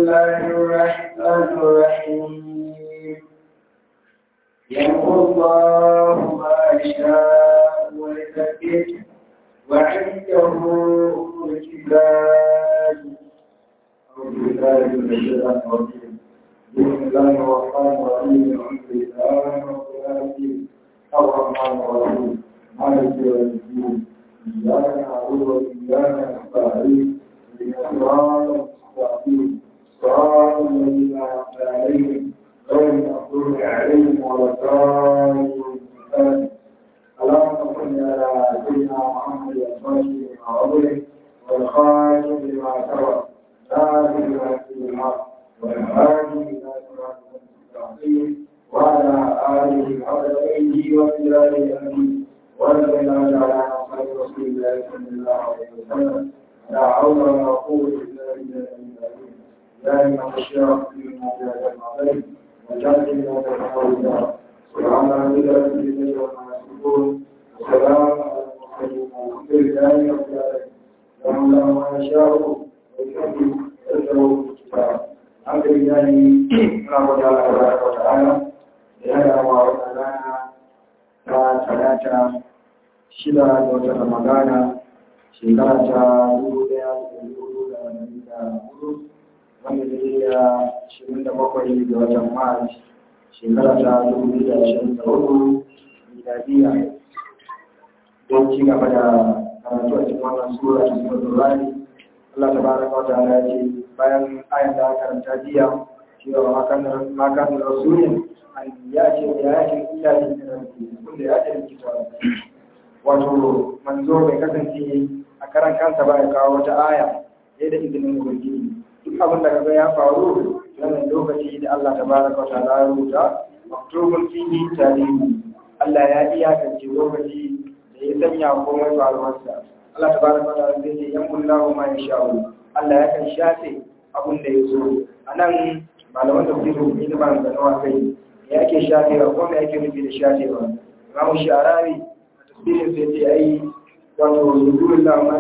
الله الرحمن الرحيم يمحو الله ما يشاء ويثبت وعنده أم الكتاب أعوذ بالله من الشيطان الرجيم بسم الله الرحمن الرحيم الحمد لله رب العالمين الرحمن الرحيم مالك يوم الدين إياك نعبد وإياك نستعين اهدنا الصراط المستقيم صراط الذين أنعمت عليهم غير المغضوب عليهم ولا الضالين اللهم صل على سيدنا محمد الفاتح لما أغلق والخاتم لما سبق ناصر الحق بالحق والهادي إلى صراط المستقيم وعلى آله حق أيدي وبلاد الأمين ونزل الله على خير رسول الله صلى الله عليه وسلم لا حول ولا قوة إلا بالله العظيم يا إمام الشيخ فيما جاء المعبد وجعل لنا تحول سبحان ربك رب العزة عما يصفون وسلام على المرسلين والحمد لله رب العالمين لهم له ما يشاء ويكفي ويسره الكتاب الحمد لله نعبد الله تبارك وتعالى لهذا وعلمنا ثلاثة shida ga watan ramadana shekara ta dubu daya da dubu da dari da hudu wanda zai da ashirin da bakwai ga watan mars shekara ta dubu da ashirin da hudu miladiya don ci gaba da karatu a cikin wannan sura ta sura turani Allah ta baraka wata ala ce bayan ayan da aka karanta jiya cewa makan rasulun an ya ce ya ce illa ne da rabbi kun da ya ce kitabu wato manzo bai kasance a karan kansa ba ya kawo wata aya sai da izinin ubangiji duk abin da kaga ya faru wannan lokaci da Allah tabaraka wa ta'ala ya rubuta maktubun fihi tarihi Allah ya iyakance lokaci da ya sanya komai faruwarsa Allah tabaraka wa ta'ala zai ce yan kullahu ma yasha'u Allah ya kan shafe abin da ya zo anan malaman da kuke yi da ban zanawa kai ya ke shafewa ko me yake nufi da shafewa Imam Sharawi tafsirin sai ce ai wato zuwa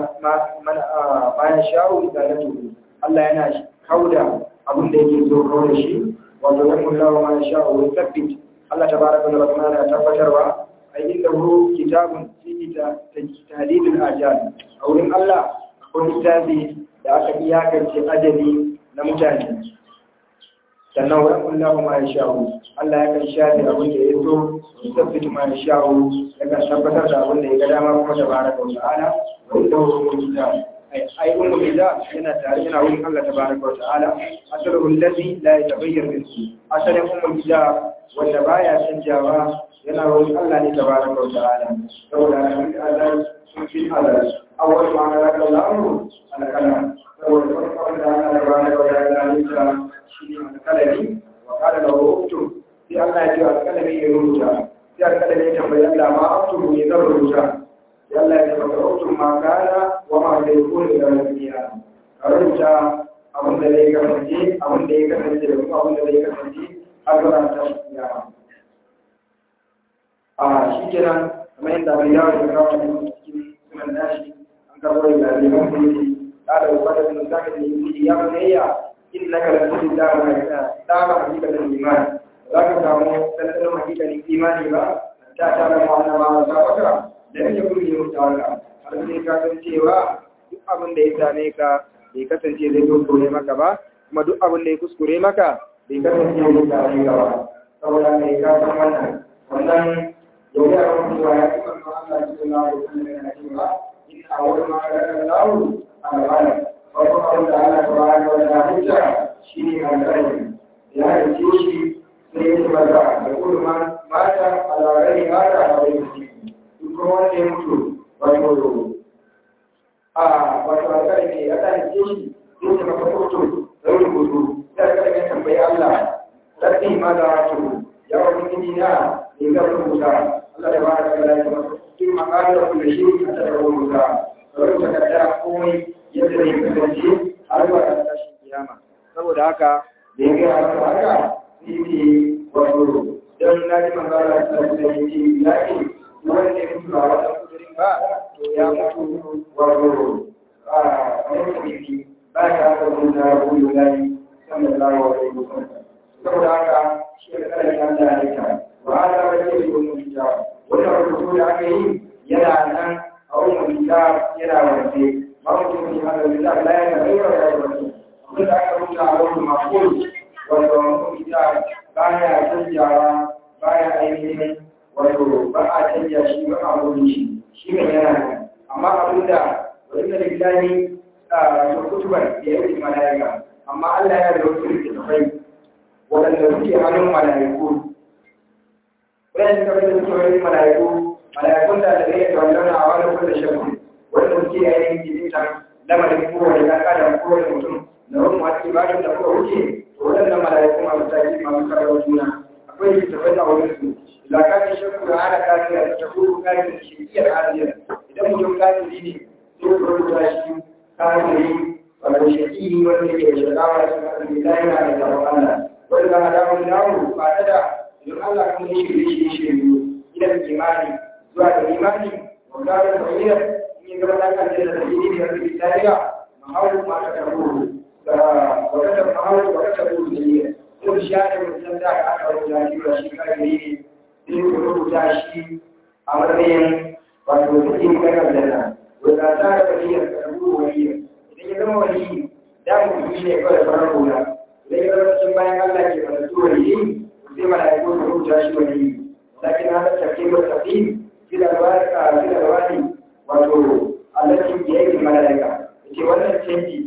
da bayan shawo da na tuhu Allah yana kauda abin da yake so kawai shi wato na kullawa ma shawo ya tabbit Allah ta baraka da rahman ya tabbatarwa ai inda hu kitabun fi tahdidul ajal a wurin Allah akwai littafi da aka iyakance ajali na mutane sannan wa kullahu ma yasha'u Allah ya kan shafi abin da ya so tabbata ma yasha'u ya kan tabbatar da abin da ya ga dama kuma tabaraka wa ta'ala wa inda huwa kitab ai ai ummu kitab yana tare yana wurin Allah tabaraka wa ta'ala asalu allazi la yatabayyar minhu asalin ummu kitab wanda baya canjawa yana wurin Allah ne tabaraka wa ta'ala saboda Allah sun fi Allah awwal ma ala kallahu ala kalam saboda farkon da Allah tabaraka wa ta'ala ya shi ne alƙalami wa ƙada da rubutu sai Allah ya ce alƙalami ya rubuta sai alƙalami ya tambayi Allah ma abtu ne zan rubuta sai Allah ya ce maka rubutu ma kana wa ma da yakun da rabiya ka rubuta abin da zai kasance abin da ya kasance da kuma abin da zai kasance a gaba ta kiyama a shi kenan kamar yadda bai yawo da kawo da cikin sunan nashi an karɓo da liman da yake ƙara da fadar da zaka da yi ya bunayya innaka la tuti dama dama hakikatin imani za ka samu tattalin hakikatin imani ba ta tara ma wannan ma ta baka da yake kuri ne mutawaka har sai ka san cewa duk abin da ya same ka bai kasance zai kuskure maka ba kuma duk abin da ya kuskure maka bai kasance zai same ka ba saboda mai ka san wannan wannan yau ya rabu cewa ya fi manzo Allah cikin lawa da kuma yana cewa in a wurin ma ga lawo a gaba farko abin da ana tabbata wa da hujja shi ne alƙalami ya haice shi sai ya tabbata da kuma mata alawari mata a wani ciki duk kuma wanda ya mutu wato a wato alƙalami ya ta haice shi sai ta maka fito da rubutu sai alƙalami ya tambayi Allah sarki ma da wato ya wani gini na ne zan rubuta Allah da ba da kala ya masa duk makarar da shi a tattara rubuta rubuta kaddara komai yadda zai kasance har zuwa ɗan tashin kiyama saboda haka da ya gaya masa haka sai ce wato don na ji magana da da ya ce ya ce wanda ya mutu ba wata kudurin ba to ya mutu wato a wani tafiye ba ya haka wani na gudu layi sannan wance ba mutum ne hada da la ya ga ayyuka ya ga wance abin da aka rubuta a wurin maful wato mutum ita baya canjawa baya ainihin wato ba a canja shi ba a wurin shi shi ne yana nan amma abin da wani da lillahi a kutubar da ya wuce mala'ika amma Allah yana da wasu littattafai waɗanda suke hannun mala'iku waɗanda suka fi suke wani mala'iku mala'ikun da da zai tawallana a wani kulle shakku wanda suke yayin jikinta lamarin kowane ɗan adam kowane mutum da wani masu ibadun da kuka wuce to waɗannan mala'iku masu taki masu karar juna akwai littattafai a wurin su lakatin shakku da ana kafin a ta kuru kafin shirkiyar aziyar idan mutum kafiri ne sai ku rubuta shi kafiri wato shakiri wanda ke shakawa cikin arziki ta yana da tsaron Allah wanda za a dawo dawo ba ta da idan Allah kuma ya shirye shi shirye idan imani zuwa da imani wanda da tsayyar in yi gaba da kan da tsayyiri da arziki ta riga mahau ma ta tabo da wata da mahau wata tabo da yi ko share mutum da aka rubuta shi ba shi kafiri ne sai ku rubuta shi a matsayin wato cikin kakar da nan wanda ta da waliyar karbu waliyar idan ya zama waliyi da mu yi ne kawai farar hula idan ya zama cikin bayan Allah ke da su waliyi sai malaiku su rubuta shi waliyi lakin hada tafi wa tafi fi da baraka fi da wani wato Allah ke yake malaika yace wannan canji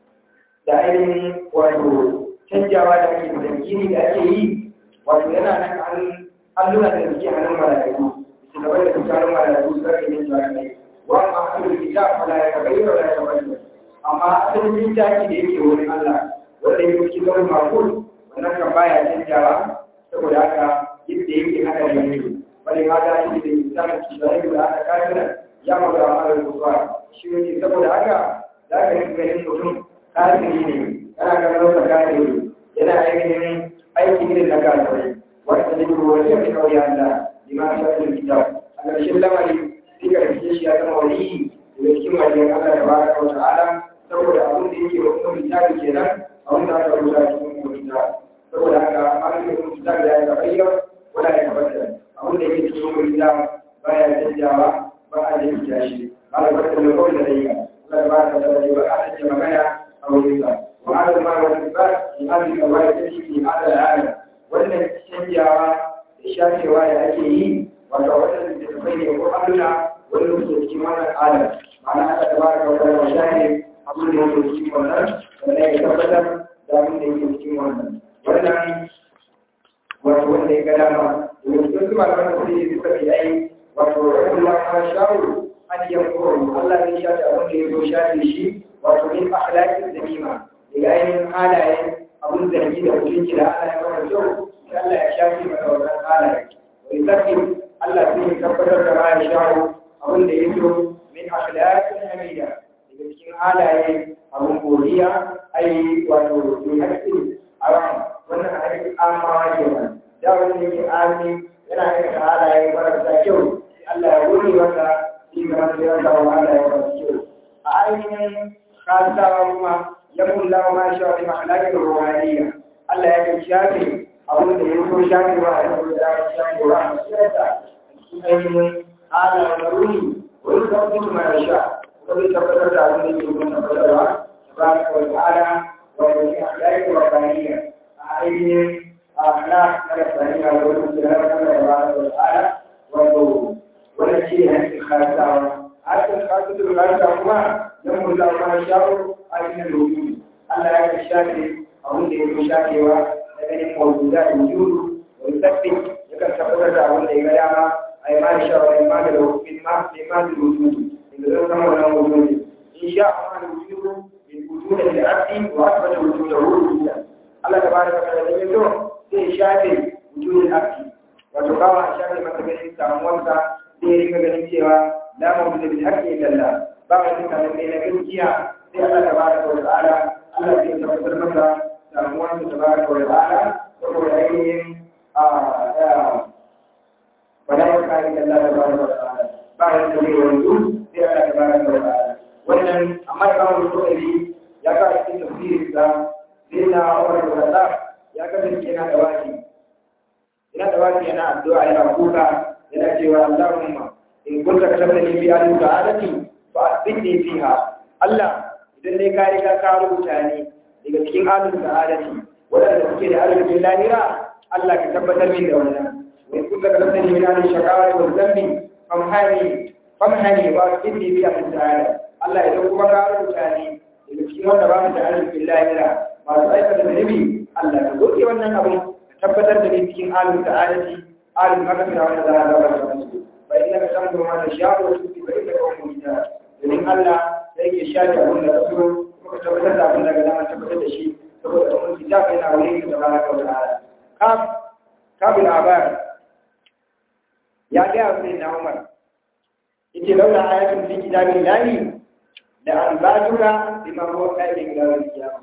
da ainihin wato canjawa da ake da gini da ake yi wato yana nan an allura da suke hannun malaiku su gaba da tsakanin malaiku su rage yin jami'ai wa ma ahlul kitab malaika bai wa la tabayyana amma asalin littafi da yake wurin Allah wanda yake cikin launin makul wannan kan baya canjawa saboda haka yadda yake haka da yake bari ma da shi da littafin kishiyayi da aka kafira ya magana a malar kusa shi ne saboda haka za ka yi ganin mutum kafiri ne yana ganin wata kafiri yana ainihin aiki irin na kafirai wanda ne ko wani ya fi kawai Allah liman shafin kitab a ƙarshen lamari sai ka rike shi ya zama wani daga cikin wajen Allah da baraka wa ta'ala saboda abin da yake wa kuma misali kenan abin da aka rubuta cikin kuma misali saboda haka abin da kuma misali ya yi bayyana wala ya tabbata abin da yake cikin kuma misali baya canjawa ba a jinta shi ala barka da kawai da dai Allah ba ka da ba a canja magana a wurin sa wa ala ma wa ba in an ka wai ta shi ala ala wannan canjawa da shafewa da ake yi wato wannan da tafai ne ko Allah wanda suke cikin wannan alam ma'ana aka tabaraka wa ta'ala shahe abin da yake cikin wannan wanda ya tabbatar da abin da yake cikin wannan wannan wato wanda ya ga dama da cikin su malaman da suke suka fi ai wato Allah ma shawo an yankuru Allah ne shafe abin da ya zo shafe shi wato min akhlaqi zamima daga ainihin halayen abin zargi da mutunci da Allah ya mara kyau sai Allah ya shafe maka wannan halaye wani sarki Allah sai ya tabbatar da ma ya shawo abin da ya zo min akhlaqi hamida daga cikin halaye abin godiya ai wato mai haƙƙi a ran wannan haƙƙi amawa kenan da wanda yake ami yana aikata halaye marasa kyau Allah ya wuri masa shi ga masu yawan samun halaye marasa kyau a ainihin kasawa kuma ya kulla ma shi wani mahalakar ruwaniya Allah ya kai shafi abin da ya so shafi ba a yau da ya shafi wa a masiyarsa cikin ainihin halaye na runi wani kafin mai sha wani tabbatar da abin da yake gudun tabbatarwa tabaraka wa ta'ala wa yake akhlaqi wa qaniya a ainihin akhlaq na qaniya wa wani da Allah tabaraka wa ta'ala wa wannan shi ne hakkin khasawa hakkin khasawa khasawa kuma dan mun da ma shawo a cikin rubutu Allah ya ka shafe abin da yake shafewa da ganin mawduda da wujudu wa yusabbi yakan tabbatar da abin da ya ga dama ai ma sha wa ma da wujudu ma ma da wujudu إذا كان ولا وجود إن شاء الله الوجود من وجود العبد وأثبت وجوده وجودا الله تبارك وتعالى يقول في شاهد وجود العبد وتقام شاهد مثلا ساموانسا في ريك ganin cewa la mawjud bil haqqi illa Allah ba wani kan da na gaskiya sai Allah tabaraka wa ta'ala Allah zai tabbatar maka samuwan tabaraka wa ta'ala saboda ainihin a wala yakari Allah tabaraka wa ta'ala ba wani da zai yanzu sai Allah ya bara da wata wannan amma ya kawo mutum ya ga cikin tafsirin sa sai na Umar bin Khattab ya kasance yana da waki yana da waki yana addu'a yana kuka yana cewa Allahumma in kunta katabtani bi ahli sa'adati fa asbitni fiha Allah idan dai ka riga ka rubuta ni daga cikin alul sa'adati wadanda suke da arzikin lahira Allah ka tabbatar min da wannan wai kun ga kalmar min alul shaqawa wa zambi famhani famhani wa asbitni fi alul sa'ada Allah idan kuma ka rubuta ni daga cikin wanda ba mu da arzikin lahira masu aikata zunubi Allah ka goge wannan abu ka tabbatar da ni cikin alul sa'adati alul magfira wanda za a gabata musu fa innaka tamdu ma tasha'u wa tuti fa innaka ummu domin Allah sai ke shafi abin da kaso kuma tabbatar da abin da ga dama tabbatar da shi saboda umar kitab yana wuri da tabaraka wa ta'ala kaf kafin abar ya ga sai na Umar yace laula ayatun fi kitabil lahi da an bajuka bima huwa qaidin ila kiyama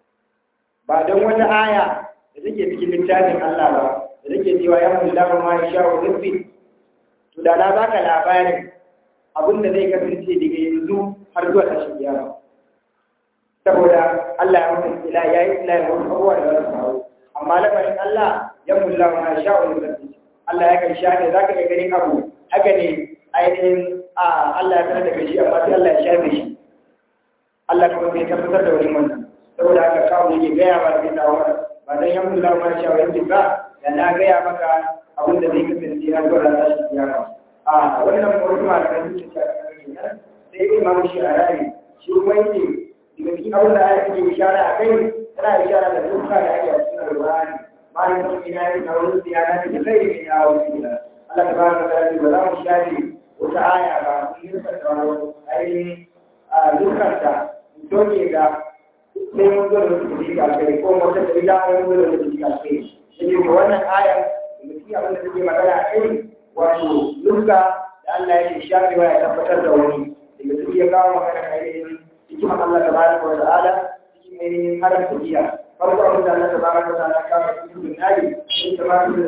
ba don wata aya da take cikin littafin Allah ba da take cewa ya mullahu ma yasha wa rabbi to da na baka labarin abin da zai kasance daga yanzu har zuwa tashin kiyama saboda Allah ya mutu ila ya yi ila ya mutu abubuwa da za su faru amma lamarin Allah ya mulla ma sha wa rabbi Allah ya kai shafe za ka iya ganin abu haka ne ainihin a Allah ya sanar da kai shi amma sai Allah ya shafe shi Allah kuma bai tabbatar da wani wannan saboda haka kawo yake gaya ba da ta wa ba dan ya mulla ma sha wa rabbi ba da na gaya maka abin da zai kasance har zuwa tashin kiyama a wannan wasu malamai sun ce sai imam shi a rari shi kuma yake daga cikin abin da aya take ishara a kai tana ishara da duka da ake a cikin alƙur'ani bayan sun ina yi na wurin ziyara da kai ne ya wuce gida Allah ta bada da ba za mu shafe wata aya ba mun yi ta tsaro ainihin a dukanta doke ga sai mun zo da wasu jika kai ko wata da ila mun zo da wasu jika kai sai ko wannan aya da cikin abin da take magana a kai wato duka da Allah ya shafewa ya tabbatar da wani daga su ya kawo magana ainihin hikimar Allah ta baraka wa ta'ala cikin ainihin haramta giya farko abin da Allah ta baraka wa ta'ala kawo cikin dunnari shi ta ba su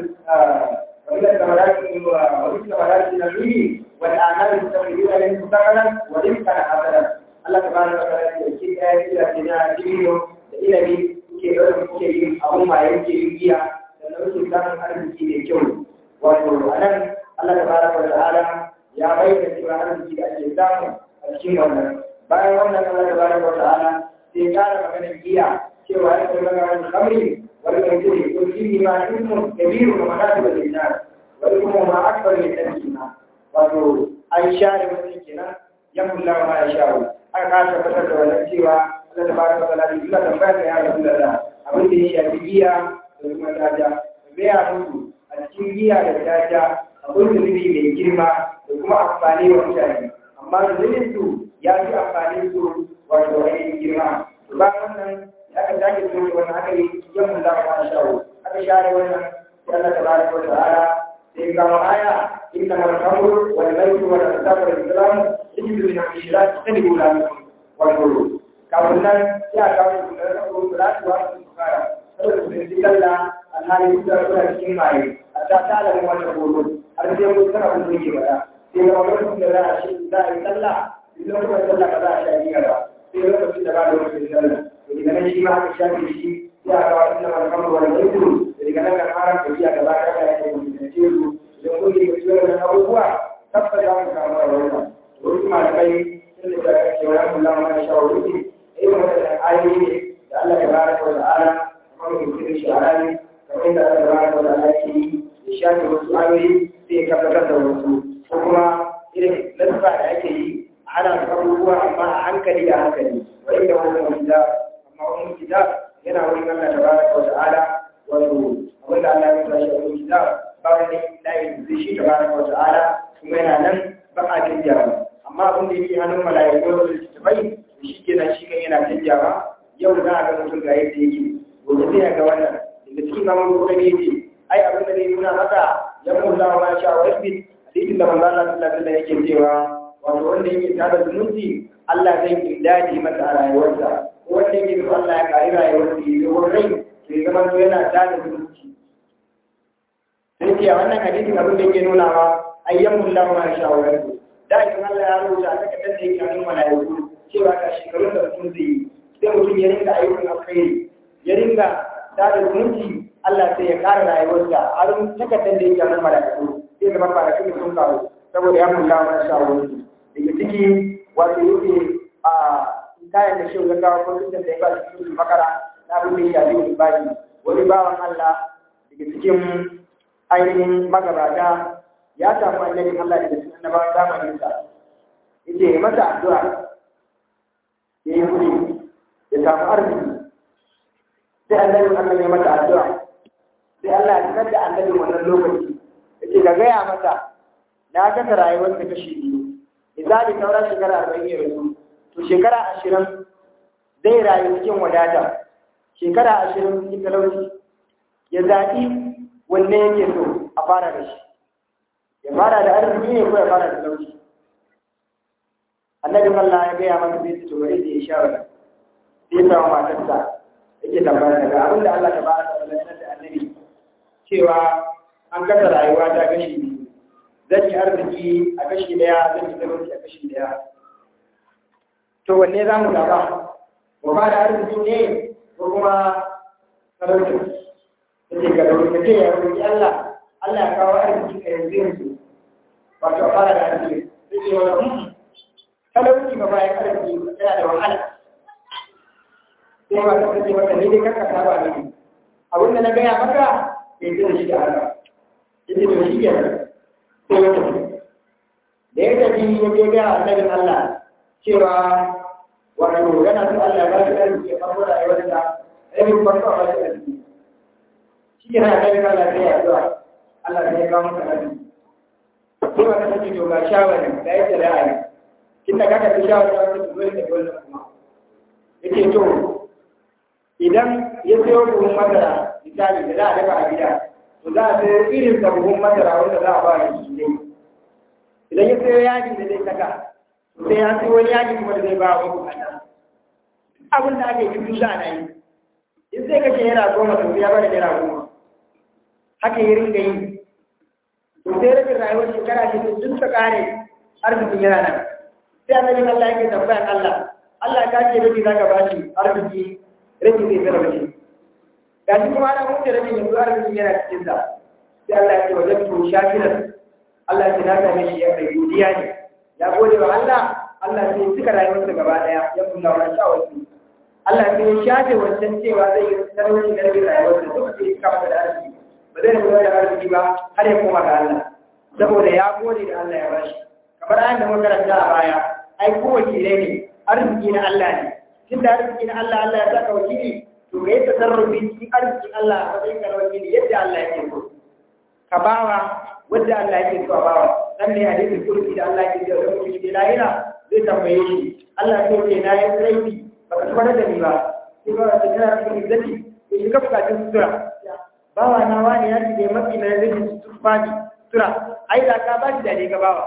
wanda samarati wa wani samarati na nuni wani anari ta fi gina yin kusakaran wani kana hasaran Allah ta baraka wa ta'ala ya ce ɗaya gida ce na dibino da inabi kuke ɗaukar kuke yin abun ma yanke yin giya sannan kuke samun arziki mai kyau wato a nan Allah ta baraka wa ta'ala ya bayyana cewa arziki da ake samu a cikin wannan bayan wannan Allah ta baraka wa ta'ala sai kara magana giya cewa ya kai magana khamri wal maisiri ko fihi ma ismun kabiru wa manatu wal innas wal kuma ma akbar min tadkina wato an share wannan kenan ya mulla ma ya shawo aka ka tabbatar da wannan cewa Allah ta baraka wa ta'ala illa tambaya da ya rasulullah abin da ya shafi giya da kuma daja me ya mutu a cikin giya da daja akwai zunubi mai girma da kuma amfani wa mutane amma zunubin su ya fi amfani su wato ainihin girma ba wannan ya ka sake zuwa wannan aka yi yan mun za mu shawo aka share wannan sai Allah tabaraka wa ta'ala sai ga aya inna mal khamru wal maisir wal ansab wal islam yajibu min al-shirak tadibu la wato kafin nan ya kawo su da rabu da su wa su fara saboda su ji kalla alhali da suna cikin maye hatta ta alamu wata goro har sai mun tsara mun yi bada sai ga lokacin da za a shi za a yi sallah idan kuma sallah ba za a sha niyya ba sai lokacin da ba da lokacin sallah to daga nan shi ma aka shafe shi ya ga wannan man kamar wani mutum daga nan kan haram da biya gaba da ya yi mutum da ce su idan kun yi ciwo da abubuwa tabbata za mu samu a wannan to wasu malamai sun da ke wani kula ma shawarwari irin wannan ayoyi ne da Allah ya baraka wa ta'ala kamar mutum shi a rani kamar yadda Allah ya baraka wa ta'ala ke yi ya shafe wasu ayoyi sai ya tabbatar da wasu ko kuma irin lasfa da ake yi ana abubuwa amma a hankali da hankali wa inda wani wanda amma wani kitab yana wurin Allah tabaraka wa ta'ala wato abinda Allah ya tashi a wurin kitab ba wani layin zai shi tabaraka wa ta'ala kuma yana nan ba a canjawa amma abin da yake hannun mala'iku da littattafai shi kenan shi kan yana canjawa yau za a ga mutum ga yadda yake gobe sai a ga wannan daga cikin zaman gobe ne yake ai abin da zai nuna maka ya mun zama ma sha wa rabbi hadisin da manzo Allah sallallahu alaihi wasallam yake cewa wato wanda yake tada zumunci Allah zai kindadi masa a rayuwarsa ko wanda yake so Allah ya kari rayuwarsa ya yi rai to ya zama to yana tada zumunci sai ce a wannan hadisin abin da yake nuna wa ayyamun lahu ma sha wa rabbi da idan Allah ya rubuta a takardar da yake hannun malaiku cewa ga shekarun da mutum zai yi sai mutum ya ringa ayyukan alkhairi ya ringa tada zumunci Allah sai ya kara rayuwarsa a rin takardar da yake hannun malaiku sai zama kwanakin da sun kawo saboda ya mulla mana shawarwari daga ciki wato yake a kayan da shi gaggawa ko duk da ya ba shi cikin makara na abin da ya shafi ibadi wani bawan Allah daga cikin ainihin magabata ya samu annabin Allah daga cikin annabawan zamanin sa yace masa addu'a ya yi kuri ya samu arziki sai annabin Allah ya masa addu'a sai Allah ya sanar da annabin wannan lokaci yace ka gaya masa na kasa rayuwar ta kashi biyu misali sauran shekara arba'in ya rasu to shekara ashirin zai rayu cikin wadata shekara ashirin cikin talauci ya zaɓi wanne yake so a fara da shi ya fara da arziki ne ko ya fara da talauci annabi Allah ya gaya masa zai ci bari da ya shawara sai ya samu matarsa yake tambaya daga abin da Allah ta ba ta sanar da annabi cewa an kasa rayuwa ta gashi biyu zan yi arziki a kashi daya zan yi talauci a kashi daya to wanne za mu zaba mu ba da arziki ne ko kuma talauci ta ce ga dauki ce ya roƙi Allah Allah ya kawo arziki ka yanzu yanzu wato a fara da arziki sai ce wani talauci ba bayan arziki yana da wahala sai ma ta ce maka ne dai kanka saba ne abin da na gaya maka bai ji da shi da Allah yace to shi kenan sai ya tafi da ya tafi ya je ga annabin Allah cewa wato yana so Allah ba shi arziki ya farko da aiwatar da ainihin farko a bashi arziki shi ke nan annabin Allah sai ya zuwa Allah sai ya kawo masa arziki sai ma ta ce to ga shawari da yake da ra'ayi kin da kaka fi shawari da wani dole da dole kuma yake to idan ya sayo buhun masara misali da za a dafa a gida to za a sayo irin da buhun masara wanda za a ba da shi ne idan ya sayo yaji da zai saka sai ya sayo wani yaji kuma da zai ba wa bukata abin da ake yi za a yi in sai kashe yana goma to ya bada naira goma haka ya ringa yi to sai rabin rayuwar shekara ce duk ta kare arzikin yana nan sai annabi Allah yake tambayan Allah Allah ka ce rabi zaka bashi arziki rabi zai zara bashi ga shi kuma ana mutu rabin yanzu arziki yana cikin sa sai Allah ya ce wajen to shakiran Allah ya ce na same shi ya kai godiya ne ya gode wa Allah Allah sai suka rayuwarsa gaba daya ya kula wa sha wasu Allah sai ya shafe wancan cewa zai yi talauci da rabin rayuwarsa duk sai ya kama da arziki ba zai rabu da arziki ba har ya koma ga Allah saboda ya gode da Allah ya bashi kamar ayan da muka karanta a baya ai ko wakilai ne arziki na Allah ne tun da arziki na Allah Allah ya saka wakili to ga yadda sarrafi cikin arzikin Allah a matsayin ka na wakili yadda Allah yake so ka bawa wanda Allah yake so a bawa dan ne hadisin kursi da Allah yake so da mutum ke lahira zai tambaye shi Allah sai ce na yi laifi baka tabbata da ni ba sai ba ta kana cikin izzati to shi ka bukatun sutura bawa na wani ya ce mafi na zai sutura sutura ai da ka ba shi da ne ka bawa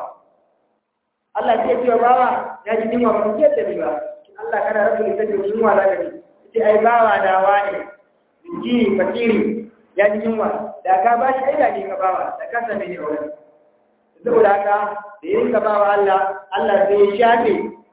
Allah sai ce bawa ya ji dinwa ba ke da ni ba Allah kana rabu da take dinwa da ni sai ai bawa da wani ji fakiri ya ji dinwa da ka ba shi ai da ne ka bawa da ka same ni aure saboda haka da yin ka bawa Allah Allah sai ya shafe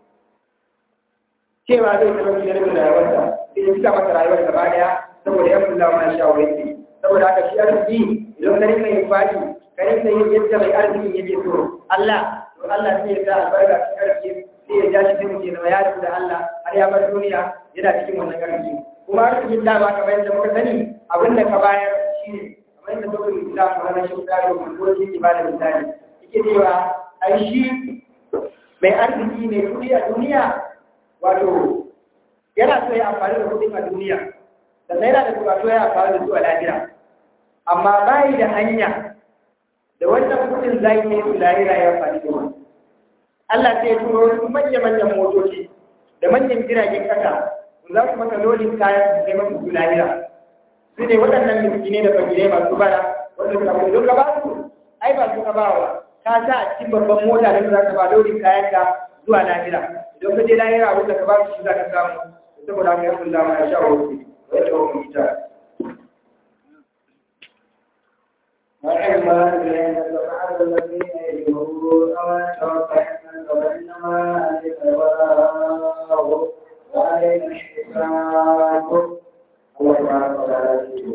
cewa zai zama shi da rabin rayuwarsa sai ya cika masa rayuwar gaba daya saboda ya kula ma sha wani saboda haka shi arziki idan ka rinka yin fadi ka rinka yin yadda mai arziki yake so Allah to Allah sai ya sa albarka cikin arziki sai ya ja shi sai mutum ya yarda da Allah har ya bar duniya yana cikin wannan arziki kuma arzikin da ba kamar yadda muka sani abin da ka bayar shi ne kamar yadda dokar Islam ko na shi da ko shi ba da misali yake cewa ai shi mai arziki mai kudi a duniya wato yana so ya amfani da kudin a duniya sannan yana da bukatu ya amfani da su a lahira amma bayi da hanya da wannan kudin zai yi su lahira ya amfani da wani Allah sai ya turo wasu manya-manyan motoci da manyan jiragen kasa za su maka lodin kayan su kai masu su lahira su ne waɗannan miskine da fagirai masu bara wanda suka fi don ka ba su ai ba su ka ba wa ka sa a cikin babban mota da za ka ba lodin kayan ka zuwa lahira idan ka je lahira abin da ka ba su shi za ka samu saboda haka ya kulla ma ya sha wasu wata wani ita وإما بين الأرض الذين يجهرون وتوكلنا وإنما عليك البلاغ وعلينا الحساب الله سبحانه وتعالى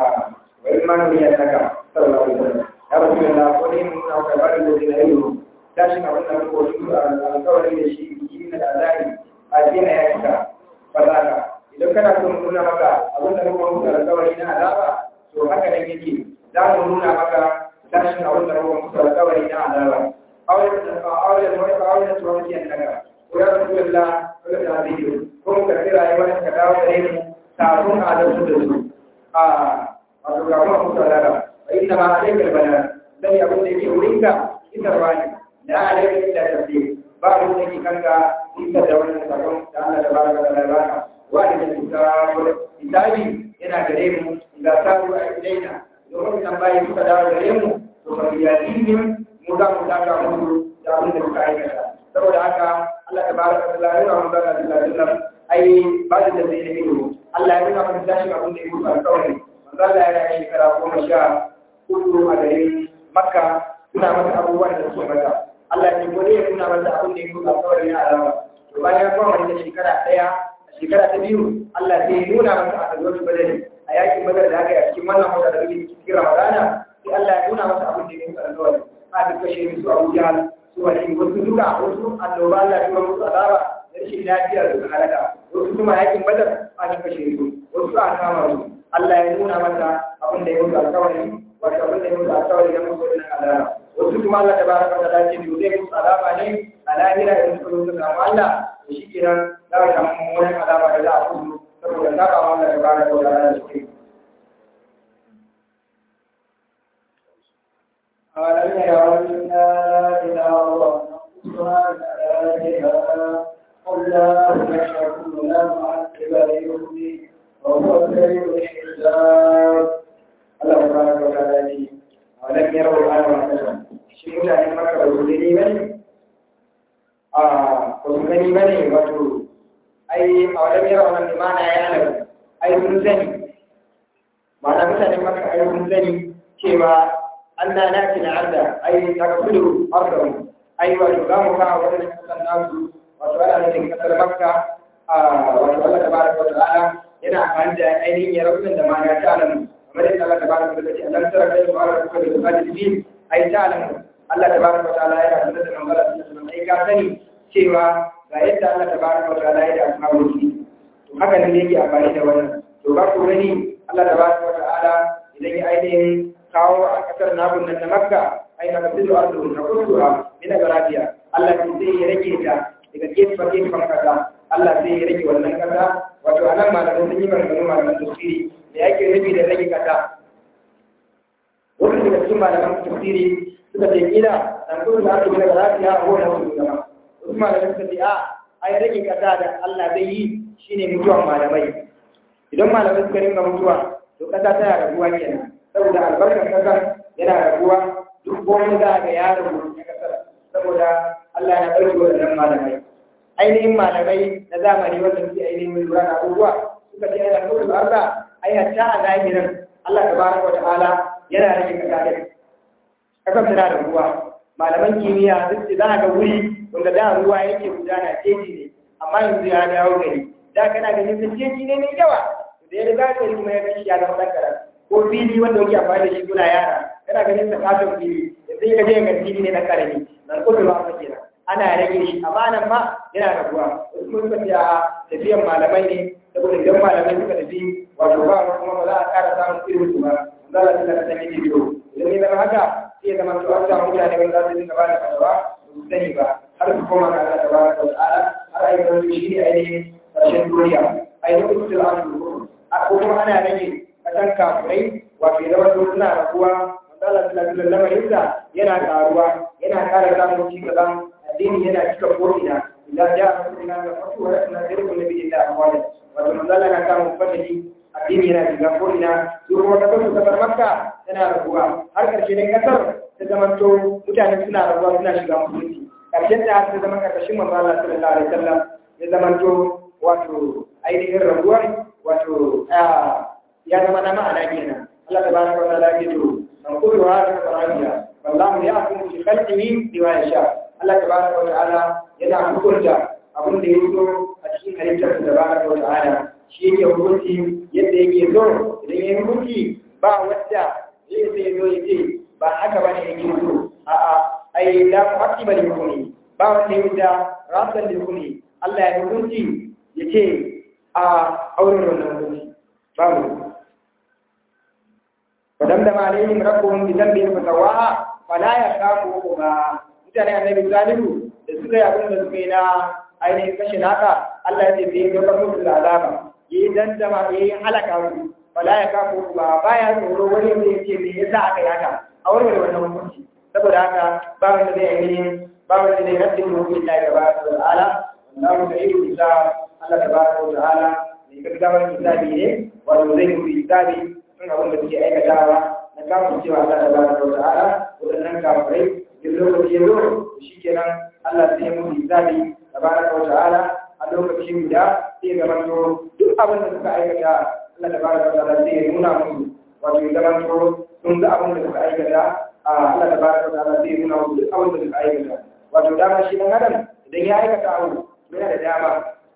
وإما نبي لك صلى الله عليه وسلم يا رسول الله قل إن كبار الذين يجهرون tashin abin da muka wasu alkawari da shi yi na da azari a dina ya cika fasaka idan kana so mu nuna maka abin da muka wasu alkawari na azaba to haka nan yake za mu nuna maka tashin abin da muka wasu alkawari na azaba auren wani auren da tuwon kiyan daga ko ya rasu yalla ko da abiyu ko mu karɓi rayuwar ka dawo da mu kafin a da su da su a wato ga kuma musa daga fa inna ma alaikal bala dan abin da yake wurinka isarwa ne da alaikal illa tafsir ba abin da yake kanka isar da wannan sakon da Allah da baraka da Allah baka wani da kitab kitabi yana gare mu da sabu a ilaina domin nan bayan suka dawo gare mu to fa yadihim mu za mu daga musu da abin da suka aikata saboda haka Allah ta baraka da Allah ya rahama da Allah ai ba da zai ne ido Allah ya nuna mana tashin abin da ya mutu alƙawari manzo Allah ya yi shekara goma sha hudu a garin Makka suna masa abubuwan da suke mata Allah ya gode ya nuna masa abin da ya mutu alƙawari na alama to bayan ya koma da shekara ɗaya a shekara ta biyu Allah sai ya nuna masa a kasuwar badari a yakin badar da aka yi a cikin wannan wata da muke cikin Ramadana sai Allah ya nuna masa abin da ya mutu alƙawari a duk kashe su Abu Jahal su wani wasu duka wasu annoba Allah ya musu azaba rashin lafiya da suka halaka wasu kuma yakin badar a cikin kashe su wasu a kama su Allah ya nuna masa abin da ya mutu alkawari wato abin da ya mutu alkawari na musu wannan azaba wasu kuma Allah ta baraka ta dace da zai musu azaba ne a lahira idan suka zo suka samu Allah da shi kenan za ka samu mummunan azaba da za a kudu saboda saba wa Allah ta baraka ta dace da shi ألم يروا أنا إلى الله نقصها بآياتها قل لا يشركون لا معذب ليؤمن وهو سريع الحساب Allah tabaraka wa ta'ala ce alam yarau al-ayat wa kalam shi mutane maka ba su gani bane a ba su gani bane wato ai alam yarau nan bi mana ya nan ai sun sani ma'ana mutane maka ai sun sani cewa anna nati na arda ai takfulu ardahu ai wato ga mu ka wannan kasan nasu wato ana nufin kasar makka a wato Allah tabaraka wa ta'ala yana amfani da ainihin yaraunin da ma ya ta alamu kamar yadda Allah tabaraka wa ta'ala Allah tara kai wa ala kulli qadirin ai ta alamu Allah tabaraka wa ta'ala yana sanar da manzala sallallahu alaihi ai ka sani cewa ga yadda Allah tabaraka wa ta'ala ya da ashabu shi to haka ne yake amfani da wannan to ba ku gani Allah tabaraka wa ta'ala idan ya ainihin kawo a kasar nabun nan na Makka ai na kasiru ardu na kusuha ina ga lafiya Allah sai ya rage ta daga gefen gefen kasa Allah sai ya rage wannan kasa wato anan malamin sun yi maganganu malaman tafsiri da yake nufi da rage kasa wasu daga cikin malaman tafsiri suka ce kila dan kuma da aka daga lafiya a wannan wasu gaba wasu malaman suka ce a ai rage kasa da Allah zai yi shine mutuwan malamai idan malamai suka ringa mutuwa to kasa tana rabuwa kenan saboda albarkar kasar yana rabuwa duk wani za ga ya rabu na kasar saboda Allah ya ɗauki waɗannan malamai ainihin malamai na zamani wanda suke ainihin mai lura da abubuwa suka ce yana nufin Allah ai hatta a zahirin Allah tabaraka wa ta'ala yana rage kasa kasar tana da ruwa malaman kimiyya duk da za ga wuri wanda da ruwa yake gudana teji ne amma yanzu ya dawo gari da kana ganin sun teji ne mai yawa da ya riga gari kuma ya kashi ya zama ɗan ko fili wanda yake amfani da shi suna yara kana ganin sa katon fili yanzu ya gaje ga fili ne na karami na kudu ba kake nan ana rage shi amma nan ma yana raguwa wasu kuma suka ce a tafiyan malamai ne saboda idan malamai suka tafi wato ba kuma ba za a ƙara samun irin su ba za a tuna da sanya bidiyo idan ya zama haka sai ya zama to an samu mutane wanda za su dinga ba da fatawa ba su sani ba har su koma ga Allah tabaraka wa ta'ala har ayi wani shi ne ainihin ƙarshen duniya ainihin usul al-amru ko kuma ana rage kasan kafirai wato ya zama to suna raguwa manzala sallallahu alaihi wasallam yana karuwa yana ƙara samun ci gaban addini yana cika ko'ina idan ja a cikin nan da fatu wa rasuna zirgin nabi da akwai wato manzala na samun fadali addini yana shiga ko'ina su kuma kasar su kasar makka tana raguwa har ƙarshe ne kasar ta zama to mutane suna raguwa suna shiga musulunci ƙarshen ta ta zama ƙarƙashin manzala sallallahu alaihi wasallam ya zama to wato ainihin raguwar wato ya zama na ma'ana kenan Allah tabaraka wa ta'ala ya to man kullu hadha farajiya wallahu ya'lamu fi khalqihi bima yasha Allah tabaraka wa ta'ala yana hukunta abin da ya so a cikin halittar da tabaraka wa ta'ala shi yake hukunci yadda yake so idan ya hukunci ba wanda zai sai zo ya ce ba haka bane yake so a'a ai la mu'aqqiba li hukmi ba wanda ya da rasan li hukmi Allah ya hukunci yace a auren wannan hukunci ba mu فدمدم عليهم ربهم بذنبهم فسواها فلا يخافوا عقبا mutane annabi salihu da suka yi abin da suka yi na ainihin kashe naka Allah ya ce bai ga musu da azaba yi dandama yi halaka su wala ya kafu ba baya tsoro wani da ya ce me yasa aka yi haka a warware wannan hukunci saboda haka ba wanda zai ainihin ba wanda zai rabbi hukuncin Allah tabaraka wa ta'ala wallahu sa'idu bisa Allah tabaraka wa ta'ala mai gaggawar hisabi ne wato zai yi hisabi sun abin da suke aikatawa na kafin cewa Allah ta bada wa ta'ala waɗannan kafirai duk lokaci ya zo shi kenan Allah sai ya mutu hisabi ta bada wa ta'ala a lokacin guda sai ya zama to duk abin da suka aikata Allah ta bada wa ta'ala sai ya nuna musu wato ya zama to sun ga abin da suka aikata a Allah ta bada wa ta'ala sai ya nuna musu duk abin da suka aikata wato dama shi dan adam idan ya aikata abu yana da dama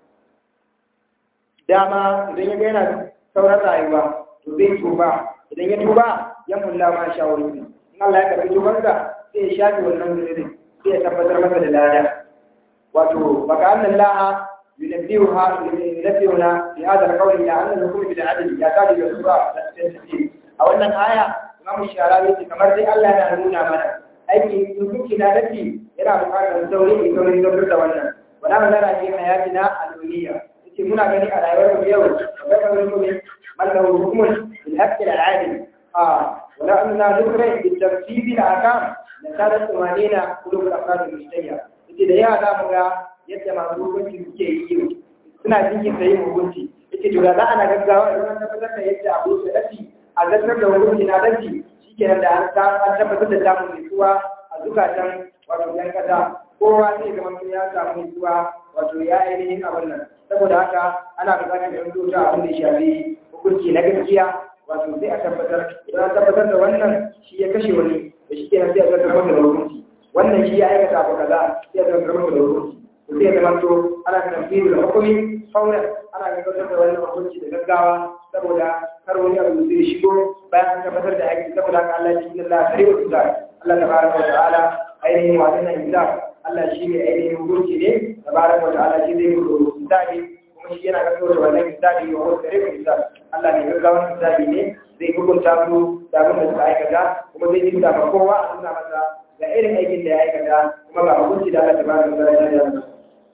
dama idan ya ga yana sauran rayuwa to zai tuba idan ya tuba ya mulla ma sha wani in Allah ya karbi tubansa sai ya shafi wannan zunubi sai ya tabbatar masa da lada wato baka annan laha yunabbiha yunabbihuna fi hadha al-qawl ila anna al-hukm bil adl ya kadi da sura a wannan aya Imam Sharawi ce kamar dai Allah yana nuna mana aiki hukunci na dafi yana buƙatar sauri in sauri don da wannan wala nazara fi hayatina al-dunya yace muna gani a rayuwar mu yau akwai kamar mu من له حكم بالحق العادل آه ولا أننا نكره بالترتيب الأحكام لكانت ثمانين قلوب الأفراد المجتمعة إذا يا دام yadda masu hukunci suke yi suna jinkin da yin hukunci yake to da za ana gaggawa idan an tabbatar da yadda abu da dafi a zartar da hukunci na dafi shikenan da an tabbatar da samun nutsuwa a zukatan wato yan kasa kowa zai zama ya samu nutsuwa wato ya ainihin abin nan saboda haka ana buƙatar da yanzu ta abin da ya shafi hukunci na gaskiya wato sai a tabbatar idan an tabbatar da wannan shi ya kashe wani da shi kenan sai a zartar masa da hukunci wannan shi ya aikata abu kaza sai a zartar masa da hukunci to sai ya zama to ana tamfiru da hukumi fauran ana gabatar da wannan hukunci da gaggawa saboda kar wani abu zai shigo bayan an tabbatar da haƙƙi saboda haka Allah shi Allah kare wa tuza Allah tabaraka wa ta'ala ainihin wadannan hisab Allah shi ne ainihin hukunci ne tabaraka wa ta'ala shi zai mutu hisabi kuma shi yana gaggauta da wannan hisabi wa wasu kare wa hisab Allah ne gaggawan hisabi ne zai hukunta su da abin da suka aikata kuma zai jinta ma kowa a nuna masa ga irin aikin da ya aikata kuma ga hukunci da Allah tabaraka wa ta'ala ya yi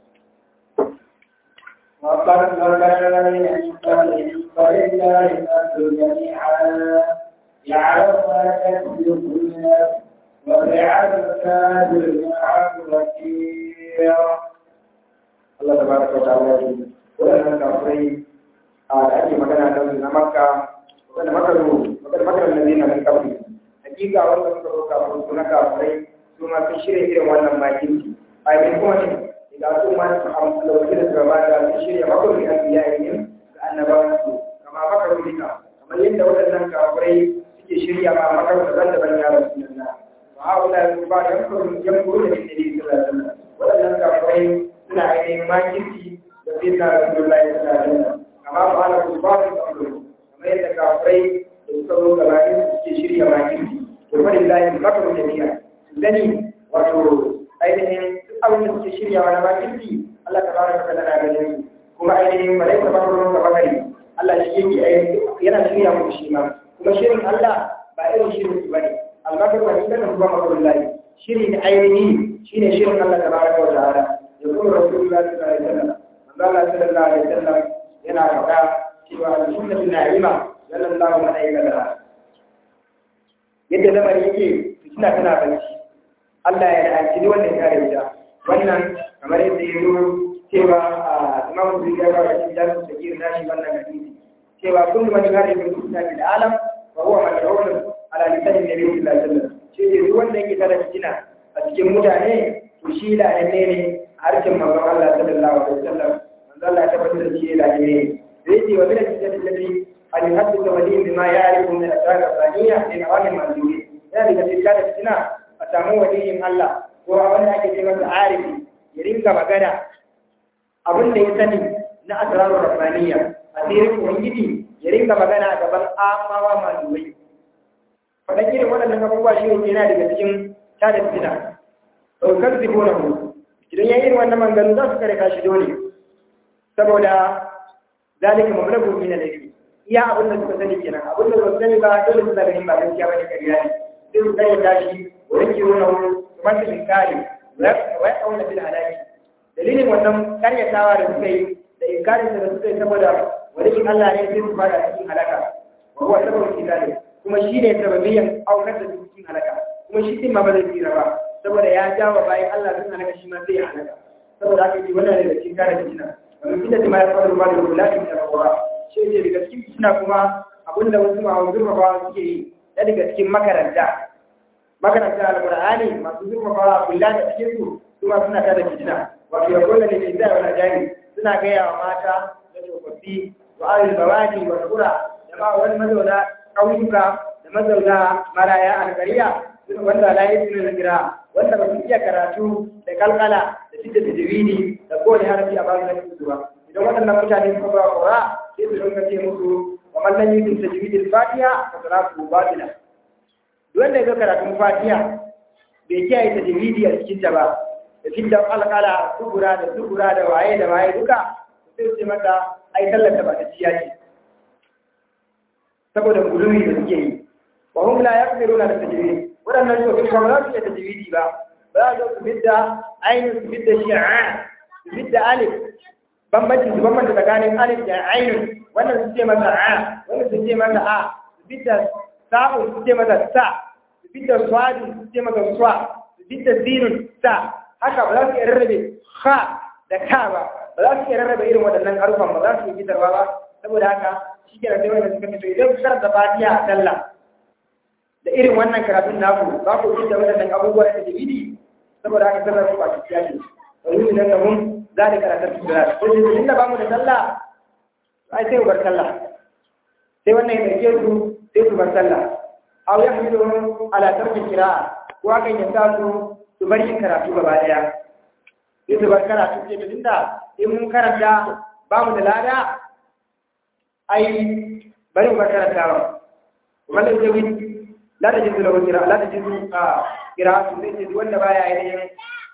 وقد ذكر من قبل فلله الأرض جميعا يعلم ما تكسب كل نفس ويعلم كاد عن وكيل Allah tabaraka wa ta'ala ya yi waɗannan kafirai a da ake magana da su na makka wanda makaru wanda makaru na zina min kafin hakika wanda suka zo kafin su na kafirai su ma sun shirya irin wannan makinci a yi kuma ne idan su ma su amsalauki da su da sun shirya makaru da biya yin da annabawan su kama makaru dika kamar yadda waɗannan kafirai suke shirya ma makaru daban-daban ya rasu nan wa haula ba yankuru yankuru da ke da sallallahu waɗannan kafirai suna ainihin makirci da zai sa Rasulullahi sallallahu alaihi wasallam amma ba ana ku ba su kamar kamar yadda kafirai da suka zo gaba ɗin suke shirya makirci to fa lillahi makaru jami'a sani wato ainihin duk abin da suke shiryawa na makirci Allah tabaraka wa ta'ala na ganin su kuma ainihin malaika makaru ga bakari Allah shi yake ainihin yana shirya mu shi ma kuma shirin Allah ba irin shirin su bane al-makaru wa inda kuma makarullahi shiri na ainihi shine shirin Allah tabaraka wa ta'ala يقول رسول الله صلى الله عليه وسلم من قال صلى الله عليه وسلم ينا فقا سوى السنة الناعمة جل الله ملائكتها yadda lamarin yake suna tana bacci Allah ya la'anci duk wanda ya kare ta wannan kamar yadda ya zo cewa a Imam Bukhari ya kawo cikin jami'in da ke nashi wannan hadisi cewa kullu man kare min sunna bil alam wa huwa mad'un ala lisan nabi sallallahu alaihi wasallam shi ne duk wanda yake tare fitina a cikin mutane to shi da ne harshen manzon Allah sallallahu alaihi wasallam manzon Allah ya tabbatar da shi da ne zai ce wa bila cikin lati an hadda wali bima ya'rifu min asrar al-thaniya min awami al-manzuri yana daga cikin da fitina a samu waliyin Allah ko wanda ake ce masa arifi ya rinka magana abin da ya sani na asrar al-thaniya asirin ubangiji ya rinka magana a gaban amawa manzuri faɗan irin waɗannan abubuwa shi ne yana daga cikin tada fitina to kan zibo na mu idan ya irin wannan manganu za su kare kashi dole saboda zalika mablagu min al-ilmi iya abin da suka sani kenan abin da suka sani ba dole su ganin ba gaskiya bane kariya ne sai su kai tashi wurin kiwo na wuri kuma su inkari wa ya kauna bil halaki dalilin wannan karyatawa da suka yi da inkarin da suka yi saboda wani Allah ne sai su fara cikin halaka wa huwa sababul kidali kuma shi ne sababiyan aukar da cikin halaka kuma shi din ma ba zai tsira ba saboda ya jawo bayan Allah sun halaka shi ma sai ya halaka saboda haka yi wannan daga cikin kare fitina wani fitina da ma ya faru ba da kula da tsarawa shi ne daga cikin fitina kuma abinda wasu ma'a zurfafawa suke yi da daga cikin makaranta makaranta alqur'ani masu zurfafawa kula da cikin su su ma suna tada fitina wato ya kula ne mai zai wani jari suna gaya wa mata da tsofaffi wa alil bawani wa kura da ma wani mazauna ƙauyuka da mazauna maraya alkariya wanda la yi sunan gira wanda ba su iya karatu da kalkala da fita da jiridi da kowane harafi a bayan nan su ba idan waɗannan mutane suka ba ƙura sai su dinga ce musu wa mallan yi sun tajwidil fatiha fa salatu batila wanda ya ga karatun fatiha bai kiyaye tajwidi a cikin ta ba da fidda kalkala kubura da kubura da waye da waye duka sai su ce mata ai sallar ta ba ta ciya ce saboda gulumi da suke yi wa hum la yaqdiruna da tajwid wadannan su kuma ba za su iya tajwidi ba ba za su fidda ainihin su fidda shi'a su fidda alif bambanci su bambanta tsakanin alif da ainihin wannan su ce masa a wannan su ce masa a su fidda sa'u su ce masa sa su fidda swadi su ce masa swa su fidda sinun sa haka ba za su iya rarrabe ha da ka ba ba za su iya rarrabe irin waɗannan harufan ba za su iya fitarwa ba saboda haka shi ke sai wanda suka fito idan kuka da fatiha a sallah da irin wannan karatun naku ba ku ji da waɗannan abubuwa da tajwidi saboda haka sallar ku ba ta ciya ce wani ne da mun za da karatun su da ko shi inda ba mu da sallah ai sai ku bar sallah sai wannan ya dauke su sai su bar sallah aw ya hamilu ala tarki qira'a ko hakan ya sa su su bar yin karatu gaba daya sai su bar karatu ce da inda in mun karanta ba mu da lada ai bari mu karanta ba wannan jawi la ta jizu lahu kira la ta jizu a kira su ne ce wanda baya yin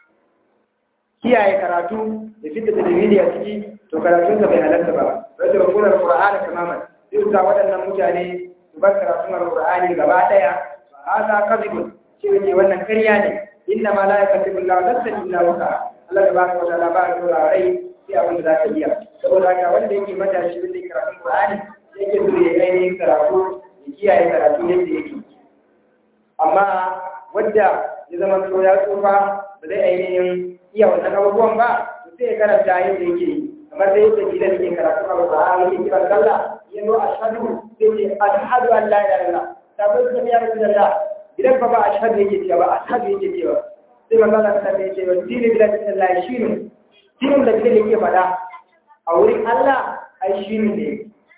kiyaye karatu da fitta da dalili a ciki to karatun sa bai halarta ba sai da kuma Qur'ani tamaman sai ta waɗannan mutane su bar karatun Qur'ani gaba daya hada kadhibun shi ne wannan ƙarya ne inna ma la yakatubu Allah nafsan illa wusa Allah tabaraka wa ta'ala ba ya dora rai sai abin da za ka iya saboda haka wanda yake matashi wanda yake karatun Qur'ani yake so ya ainihin karatu ya kiyaye karatu yadda yake amma wadda ya zama so ya tsufa ba zai ainihin iya wannan abubuwan ba to sai ya karanta yadda yake kamar da yadda gidan yake karatu a Qur'ani yake kira sallah ya zo ashhadu sai ce ashhadu an la ilaha illallah tabbata da ya rasulullah idan ba ba ashhadu yake cewa ba ashhadu yake cewa sai manzo Allah ta ce wa dini billahi sallallahu alaihi wasallam dinin da kake yake faɗa a wurin Allah ai shi ne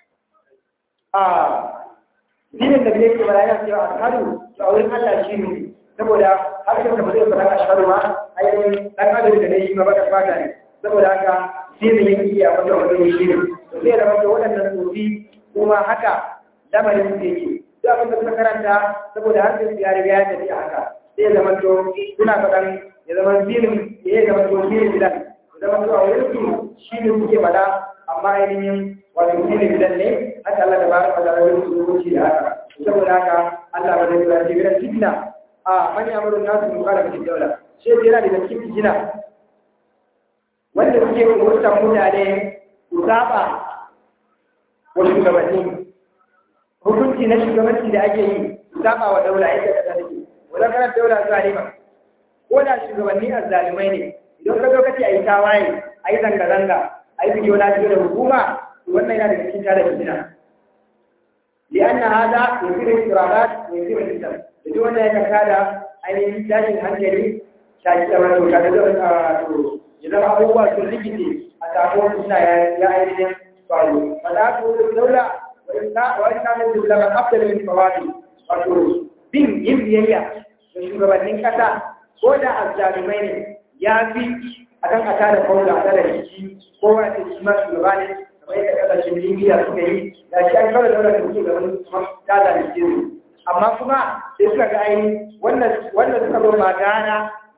a dinin da kake yake faɗa yana cewa ashhadu a wurin Allah shi ne saboda harshen da ba zai faɗa ashhadu ma ai dan adam da ne shi ma baka fata ne saboda haka dinin yake iya faɗa wannan shi ne to sai da wanda waɗannan sofi kuma haka lamarin su yake duk abin da suka karanta saboda harshen su ya riga ya tafi haka sai ya zama to suna faɗan ya zama dinin ya zama to dinin bilan zama zuwa wurin su shi ne suke fada amma ainihin wato shi ne bidan ne haka Allah da ba ka da wurin su rubuci da haka saboda haka Allah ba zai zuwa ce bidan fitna a man yamuru nasu mu kala cikin daula shi yana da cikin fitina wanda suke umurtan mutane su saba wa shugabanni hukunci na shugabanci da ake yi su saba wa daula yadda ka take wannan kana daula zalima ko da shugabanni azzalimai ne idan ka zo ka ce a yi tawaye a yi zanga-zanga a yi bidiyo na da hukuma wannan yana daga cikin tada fitina li'anna hada yusiru istirahat wa yusiru fitan da duk wanda ya kaka da ainihin tashin hankali shaki da wato ta da to ya zama abubuwa sun rikice a samu wani suna ya ainihin faru fada ko daula wa in kana da zama afdal min fawadi wato bin yin biyayya da shugabannin kasa ko da azzalumai ne ya fi a kan a tada kaula a tada jiki kowa da shi ma shugaba ne kamar yadda kasashen libya suka yi da shi an kawai daular da suke gaban tada da jiki amma kuma sai suka ga aini wannan suka zo magana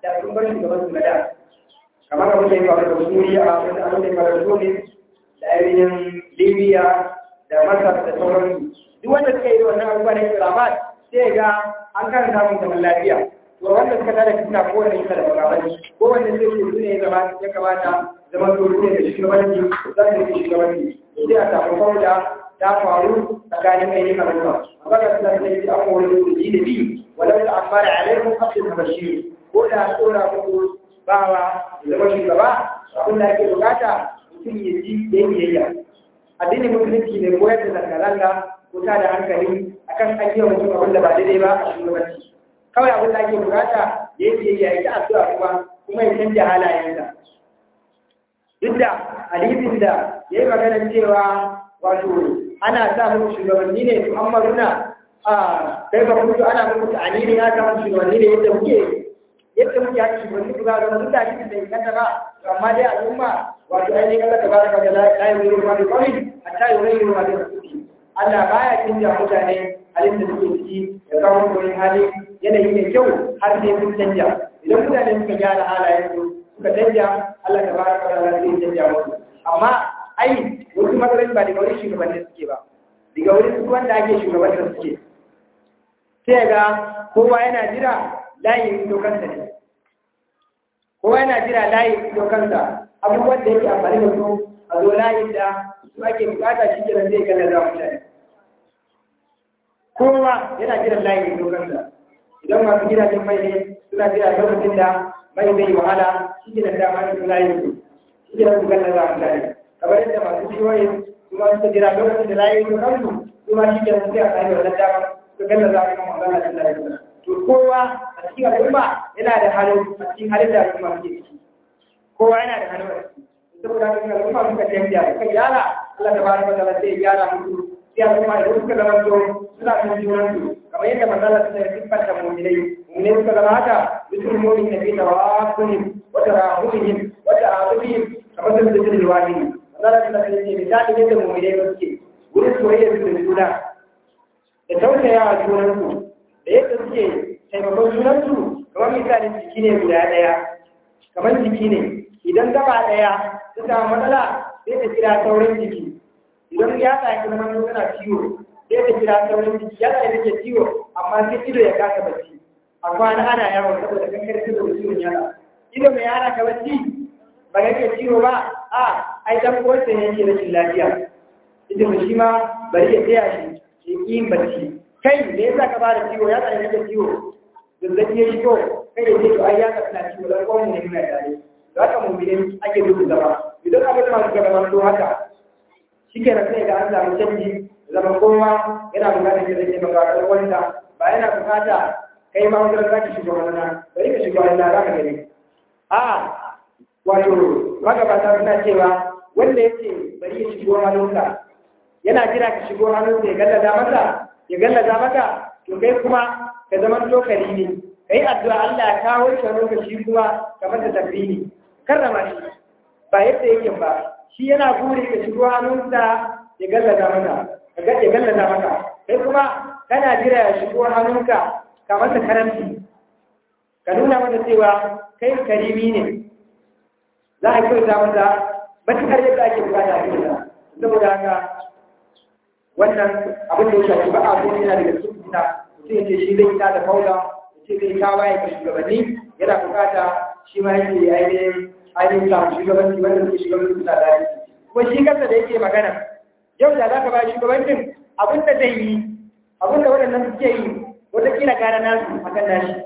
da sun bar shugaban su na da kamar abin da ya faru da Suriya abin da ya faru da Tunis da ainihin Libya da Masar da sauransu duk wanda suka yi wannan abubuwa na Islamat sai ga an kan samun zaman lafiya to wanda suka tada fitina ko wanda suka da magabanci ko wanda zai ce su ne ya kamata zaman to ne da shugabanci za su yi shugabanci sai a samu kauda ta faru tsakanin mai yin al'umma amma da suna da yi an wani da ji da bi walau da amma da alaikun kafin da bashi ko da tsora muku bawa da zama shugaba abin da ake bukata mutum ya ji da yin biyayya addinin musulunci ne koyar da zanga-zanga ko ta da hankali akan an yi wa mutum abin da ba daidai ba a shugabanci kawai abin da ake bukata ya yi biyayya ya yi addu'a kuma kuma ya canja halayensa duk da hadisin da ya yi maganar cewa wato ana sa muku shugabanni ne muhammaduna a kai ba mutu ana muku ta'anini ya samu shugabanni ne yadda muke yadda muke haka shugabanni ku za zama duk da hadisin da inganta ba to amma dai al'umma wato ainihin Allah ta baraka da la yuziru ma bi qawmin hatta yughayyiru ma bi anfusihim Allah baya canja mutane halin da suke ciki ya kawo wani hali yanayi mai kyau har sai sun canja idan mutane suka gyara halayensu suka canja Allah ta baraka da zai canja musu amma ai wasu matsaloli ba daga wurin shugabannin suke ba daga wurin su wanda ake shugabannin suke sai ga kowa yana jira layin dokansa ne kowa yana jira layin dokansa abubuwan da yake amfani da su a zo layin da su ake bukata shi kenan zai kalla za mutane kowa yana jiran layin dokansa idan masu gidajen mai ne suna jira lokacin da mai zai wahala shi kenan dama su layin su shi kenan su kalla za mutane kamar yadda masu ciwoyin kuma suka jira lokacin da layi su kansu kuma shi ke sai a tsaye wannan dama su galla za a kama magana da layi to kowa a cikin al'umma yana da hannu a cikin halin da al'umma suke ciki kowa yana da hannu a ciki saboda haka al'umma suka canja suka gyara Allah ta baraka da sai ya gyara musu sai al'umma idan suka zama to suna son junan su kamar yadda manzala suka yi siffanta mu'minai mu'minai suka zama haka bisul mu'min nabi tawafuhim wa tarahumihim wa ta'atufihim kamar sun da jirgin wahidi Allah ta ce misali yadda mu'minai ba suke wurin soyayya su da juna da tausayawa junansu da yadda suke taimakon junansu kamar misalin jiki ne guda ɗaya kamar jiki ne idan gaba ɗaya ta samu matsala sai ta kira saurin jiki idan ya tsaki zama tana ciwo sai ta kira saurin jiki ya tsaki take ciwo amma sai ido ya kasa bacci a kwana ana yawon saboda kankar da ciwon yana ido mai yana ka bacci ba yake ciwo ba a ai dan uwarsa ne yake rashin lafiya ita ba shi ma bari ya tsaya shi ya ƙi yin bacci kai me yasa ka bada ciwo ya tsaya yake ciwo zazzabi ya shigo kai ya ce to ai ya ka tana ciwo dan uwan ne muna tare da haka mu bidin ake duka zama idan abin da masu gaba to haka shikenan sai ga an samu canji zama kowa yana bukatar da zai maka ɗan wanda ba yana bukata kai ma wanda za ka shiga wannan bari ka shiga wannan za ka gani a wato magabata suna cewa wanda ya ce bari ya shigo hannunka yana jira ka shigo hannunka ya gallaza maka ya gallaza maka to kai kuma ka zama tokari ne kai addu'a Allah ya kawo shi hannunka shi kuma kamar da tabbini karrama shi ba yadda yake ba shi yana buri ka shigo hannunsa ya gallaza maka ya gallaza maka kai kuma kana jira ya shigo hannunka ka masa karanci ka nuna masa cewa kai karimi ne za a kyauta masa matuƙar yadda ake bukata a kyauta saboda haka wannan abin da ya shafi ba a kuma yana daga cikin fita mutum ya ce shi zai ta da faula ya ce zai ta waye ga shugabanni yana bukata shi ma yake ainihin ainihin samun shugabanci wanda suke shugabanci suna da aiki kuma shi kansa da yake magana yau da za ka ba shugabancin abin da zai yi abin da waɗannan suke yi wataƙila gara nasu a kan nashi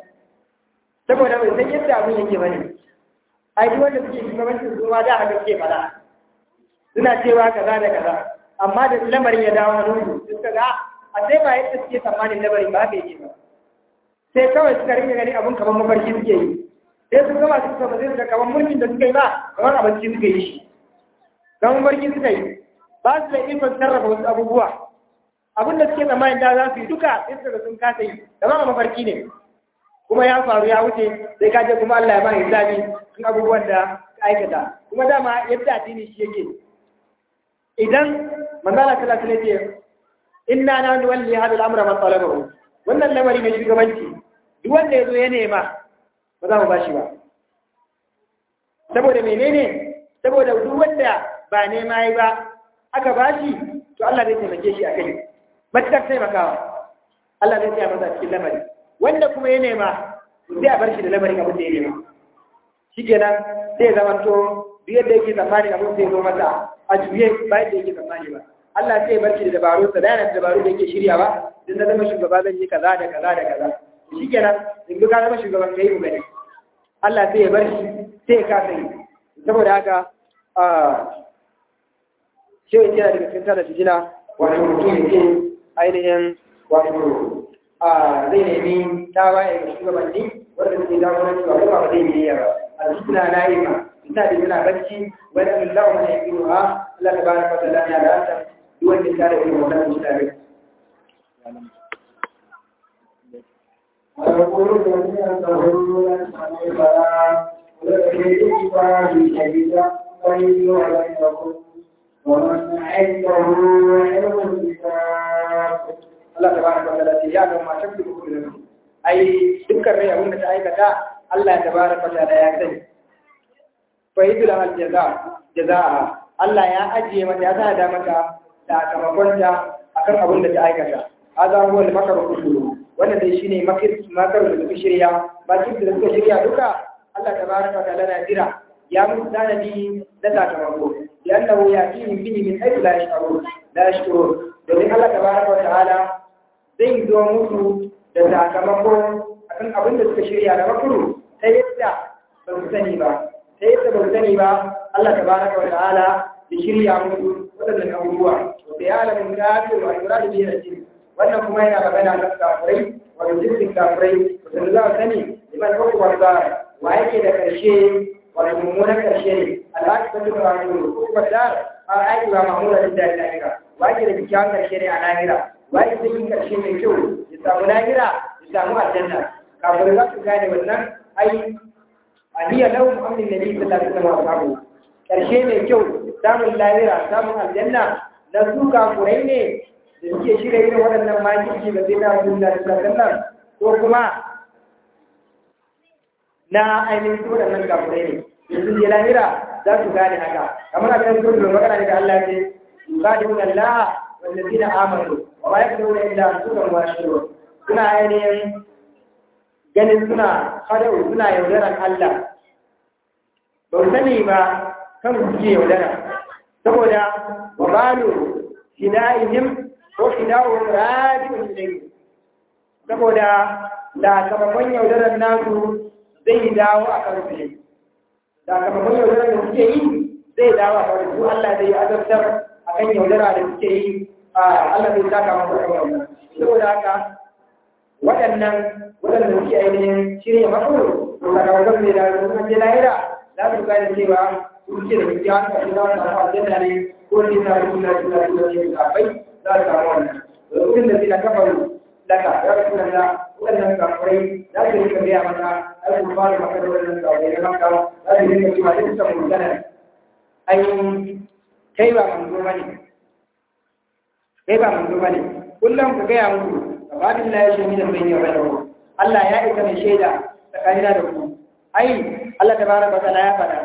saboda bai san yadda abin yake ba ne ai duk wanda suke shugabancin su ma da haka suke fada suna cewa kaza da kaza amma da lamarin ya dawo hannun su suka ga a sai ba yadda suke tsammanin lamarin ba haka yake ba sai kawai suka rinka gani abin kamar mafarki suke yi sai su gama su kama zai suka kamar mulkin da suka yi ba kamar abinci suka yi shi kamar mafarki suka yi ba su da ikon sarrafa wasu abubuwa abin da suke tsammanin da za su yi duka sai suka sun kasa yi da ma mafarki ne kuma ya faru ya wuce sai ka je kuma Allah ya ba hisabi kan abubuwan da ka aikata kuma dama yadda addini shi yake idan manzala sallallahu alaihi wasallam inna na nuwalli hada al'amra man talabahu wannan lamari ne shugabanci duk wanda yazo ya nema ba za mu ba shi ba saboda menene saboda duk wanda ba nema yi ba aka ba shi to Allah zai taimake shi a kai matukar taimakawa Allah zai tsaya masa cikin lamari wanda kuma ya nema sai a bar shi da lamarin abin da ya nema shi kenan sai ya zama to duk yadda yake tsammanin abin sai zo masa a juye ba yadda yake tsammani ba Allah sai ya bar shi da dabaru sa da yana da dabaru da yake shirya ba dan na zama shugaba zan yi kaza da kaza da kaza shi kenan in ka zama shugaban kai mu gani Allah sai ya bar shi sai ya kasa yi saboda haka a shi yake da daga cikin tada fitina wato mutum ya ce ainihin wato a zai nemi tawaye ga shugabanni wanda suke jagoranci wa kuma ba zai yi ba a cikin na yi ma ita da yana bacci wani amin lawa mana ya kiro ha Allah ta bada fata lafiya da hanta duk wanda ta da irin wannan mutane ويقول الذين كفروا لن فلا ولكن في شديدا بيني وبينكم ومن عنده علم الكتاب Allah ta bada fata lafiya ya ga ma shafi da kuma ai dukkan rai abin da ta aikata Allah ya tabara fata da ya sani fa yidul al jaza jazaa Allah ya ajiye mata ya sada mata sakamakon ta akan abin da ta aikata hada huwa al makar kullu wannan dai shine makir makar da suka shirya makir da suka shirya duka Allah tabaraka wa ta'ala na jira ya musu tanadi na sakamako liannahu yatihim bihi min haythu la yash'urun la yash'urun domin Allah tabaraka wa ta'ala zai zo musu da sakamako akan abin da suka shirya na makuru ta yadda ba su sani ba ta yadda ba su sani ba Allah tabaraka wa ta'ala ya shirya musu waɗannan abubuwa da ya alamin kafir wa yura da biyar jini wannan kuma yana magana kan kafirai wa jinsin kafirai da za a sani liman hukumar ba wa yake da ƙarshe wani mummunan ƙarshe ne alhaji ta duka wani hukumar da a aiki ba mamura da jari lahira wa yake da kyakkyawan ƙarshe ne a lahira wa yake da yin ƙarshe mai kyau ya samu lahira ya samu aljanna kafin za su gane wannan ai aniya lahum amrin nabi sallallahu alaihi wasallam ƙarshe mai kyau samun lahira samun aljanna na su kafurai ne da suke shirya irin waɗannan makirci da zai na abin da sallallahu ko kuma na ainihin su waɗannan kafurai ne yanzu je lahira za su gane haka kamar a kan sun da magana ne da Allah ce yuqaduna Allah wallazina amanu wa ma yakduna illa anfusahum wa yashurun suna ainihin ganin suna hadau suna yaudaran Allah ba su sani ba kan suke yaudara saboda wa balu hidayihim ko hidawu rajiun ilayhi saboda sakamakon yaudaran nasu zai dawo a karfe sakamakon yaudarar da suke yi zai dawo a karfe su Allah zai azabtar a kan yaudara da suke yi a Allah zai saka masu kan yaudara saboda haka waɗannan waɗanda suke ainihin shirya makaro sakamakon zai dawo da kuma je lahira za su gane cewa su suke da kyakkyawan ƙarshe za su samu aljanna ne ko ne sa su na su na su na su kafai za su samu wannan lokacin da suna kafaru laka ya rasu da waɗannan kafirai za su rika gaya maka ai ku fara maka da waɗannan kafirai na maka za su rika cewa duk ta mutane ai kai ba manzo bane kai ba manzo bane kullum ku gaya muku gabanin la yashi min bayni wa bainahu Allah ya isa mai shaida tsakanina da ku ai Allah tabaraka wa ta'ala ya faɗa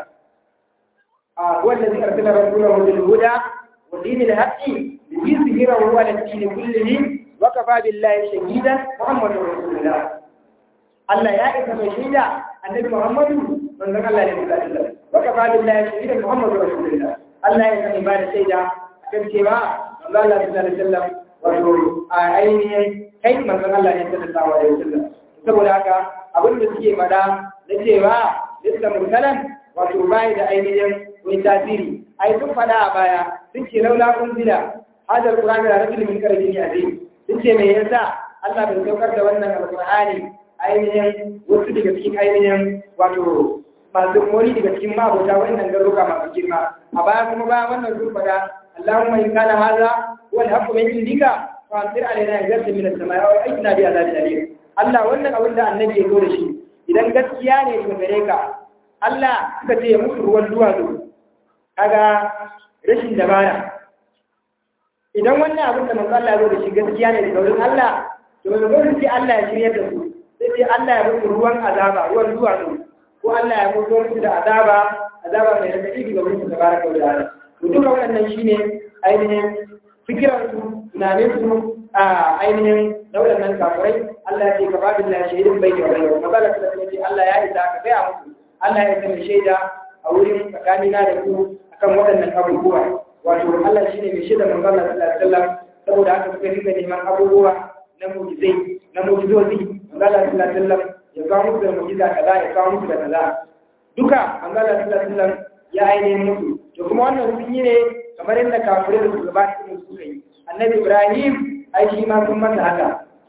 a wanda zai arsala rasulahu bil huda wa dinil haqqi liyuzhirahu ala ad-din kullihi وكفى بالله شهيدا محمد رسول الله الله يا إذا شهيدا النبي محمد من ذكر الله عليه وسلم وكفى بالله شهيدا محمد رسول الله الله يا إذا بعد شهيدا كم شيء الله الله صلى الله عليه وسلم wato a ainihin kai manzon Allah ne sallallahu alaihi wasallam saboda haka abin da suke fada na cewa lissa mursalan wato bai da ainihin wani tasiri ai sun fada a baya sun ce laula unzila hadal qur'ani da rajulun min qarni azim sun ce me yasa Allah bai saukar da wannan alƙur'ani ainihin wasu daga cikin ainihin wato masu mori daga cikin mabota wannan garuka masu girma a baya kuma bayan wannan sun faɗa Allahumma in kana hadha wal haqqu min indika fa amtir alaina ghayran min as-samaa'i wa atina bi adhabin alim Allah wannan abin da annabi ya zo da shi idan gaskiya ne daga gare ka Allah suka ce musu ruwan duwatsu kaga rashin dabara idan wannan abin da manzo Allah ya zo da shi gaskiya ne daga wurin Allah to manzo sai Allah ya shirya da su sai sai Allah ya musu ruwan azaba ruwan zuwa su ko Allah ya musu musu da azaba azaba mai radadi daga musu tabaraka wa ta'ala to duka wannan shine ainihin fikiran su tunanin su a ainihin na waɗannan kafirai Allah ya ce ka babu Allah shaidin bai da bai magana ta ce Allah ya isa ka gaya musu Allah ya isa mai shaida a wurin tsakanina da ku akan waɗannan abubuwa wato Allah shine mai shaida manzo Allah sallallahu alaihi wasallam saboda haka suka rika neman abubuwa na mu'jizai na mu'jizozi manzo Allah sallallahu alaihi wasallam ya kawo musu da mu'jiza kaza ya kawo musu da kaza duka manzo Allah sallallahu alaihi wasallam ya ainihin musu to kuma wannan sun yi ne kamar yadda kafirai da su gaba su suka yi annabi Ibrahim ai shi ma sun masa haka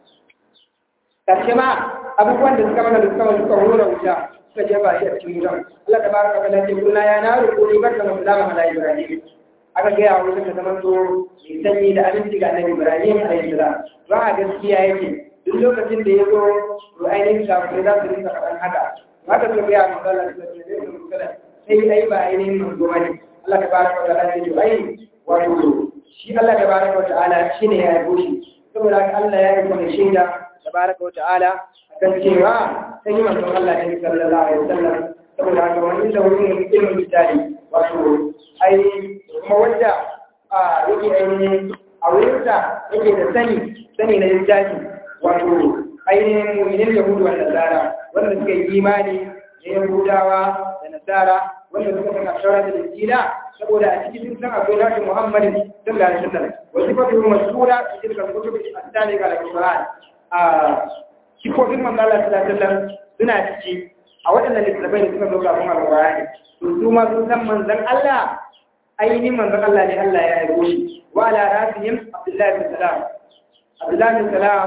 karshe ma abubuwan da suka mana da suka suka hura wuta suka jefa shi a cikin wutan Allah ta baraka wa ta'ala ce kullu ya naru quli barka wa salama ala Ibrahim aka gaya wa wuta ta zama to mai sanyi da aminci ga annabi Ibrahim alaihi salam ba a gaskiya yake duk lokacin da ya zo to ainihin kafirai za su rinka faɗan haka haka suka gaya wa Allah ta ce sai ai ba ainihin manzo bane Allah ta baraka wa ta'ala ce ai wato shi Allah ta baraka wa ta'ala shine ya yabo shi saboda haka Allah ya yi kuma shaida tabaraka wa ta'ala akan cewa sai manzon Allah ne sallallahu alaihi wasallam saboda haka wani da wani ne ilmin misali wato ai kuma wanda a yake ainihin a wurinsa yake da sani sani na littafi wato ainihin mu'minin yahudu wa nasara wanda suka yi imani da yahudawa da nasara wanda suka san ashara da injila saboda a cikin sun san akwai nashi muhammadin sallallahu alaihi wasallam wa sifatu masura fi tilka kutub as-sadiqa al-qur'an a sifofin manzala sallallahu suna ciki a waɗannan littattafai da suka zo kafin alƙur'ani to su ma sun san manzon Allah ainihin manzon Allah ne Allah ya aiko shi wa ala rasihim Abdullahi bin Salam Abdullahi bin Salam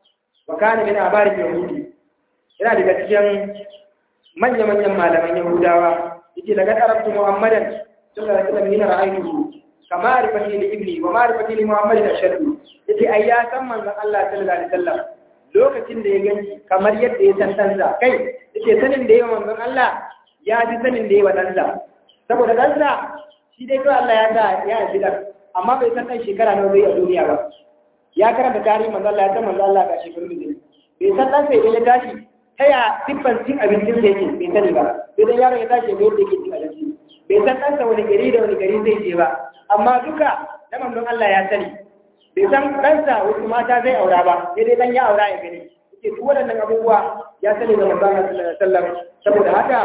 wa kana min abarin yahudi yana daga cikin manya-manyan malaman yahudawa yake daga arabtu muhammadan sallallahu alaihi wasallam yana ra'aytuhu kama arifati li ibni wa ma'rifati li muhammadin ashaddu yace ai ya san manzon Allah sallallahu alaihi wasallam lokacin da ya gani kamar yadda ya san ɗansa kai yace sanin da yawa manzon Allah ya ji sanin da yawa ɗansa saboda ɗansa shi dai kawai Allah ya sa ya haifi ɗan amma bai san ɗan shekara nawa zai a duniya ba ya karanta tarihin manzon Allah ya san manzon Allah ga shekaru da bai san ɗansa idan ya tashi ta ya siffan cin abincin da yake bai sani ba sai dan yaron ya tashi bai yadda yake cin abinci bai san ɗansa wani gari da wani gari zai je ba amma duka na manzon Allah ya sani bai san ɗansa wasu mata zai aura ba sai dai ɗan ya aura ya gani yake duk waɗannan abubuwa ya sani da manzon Allah sallallahu alaihi wasallam saboda haka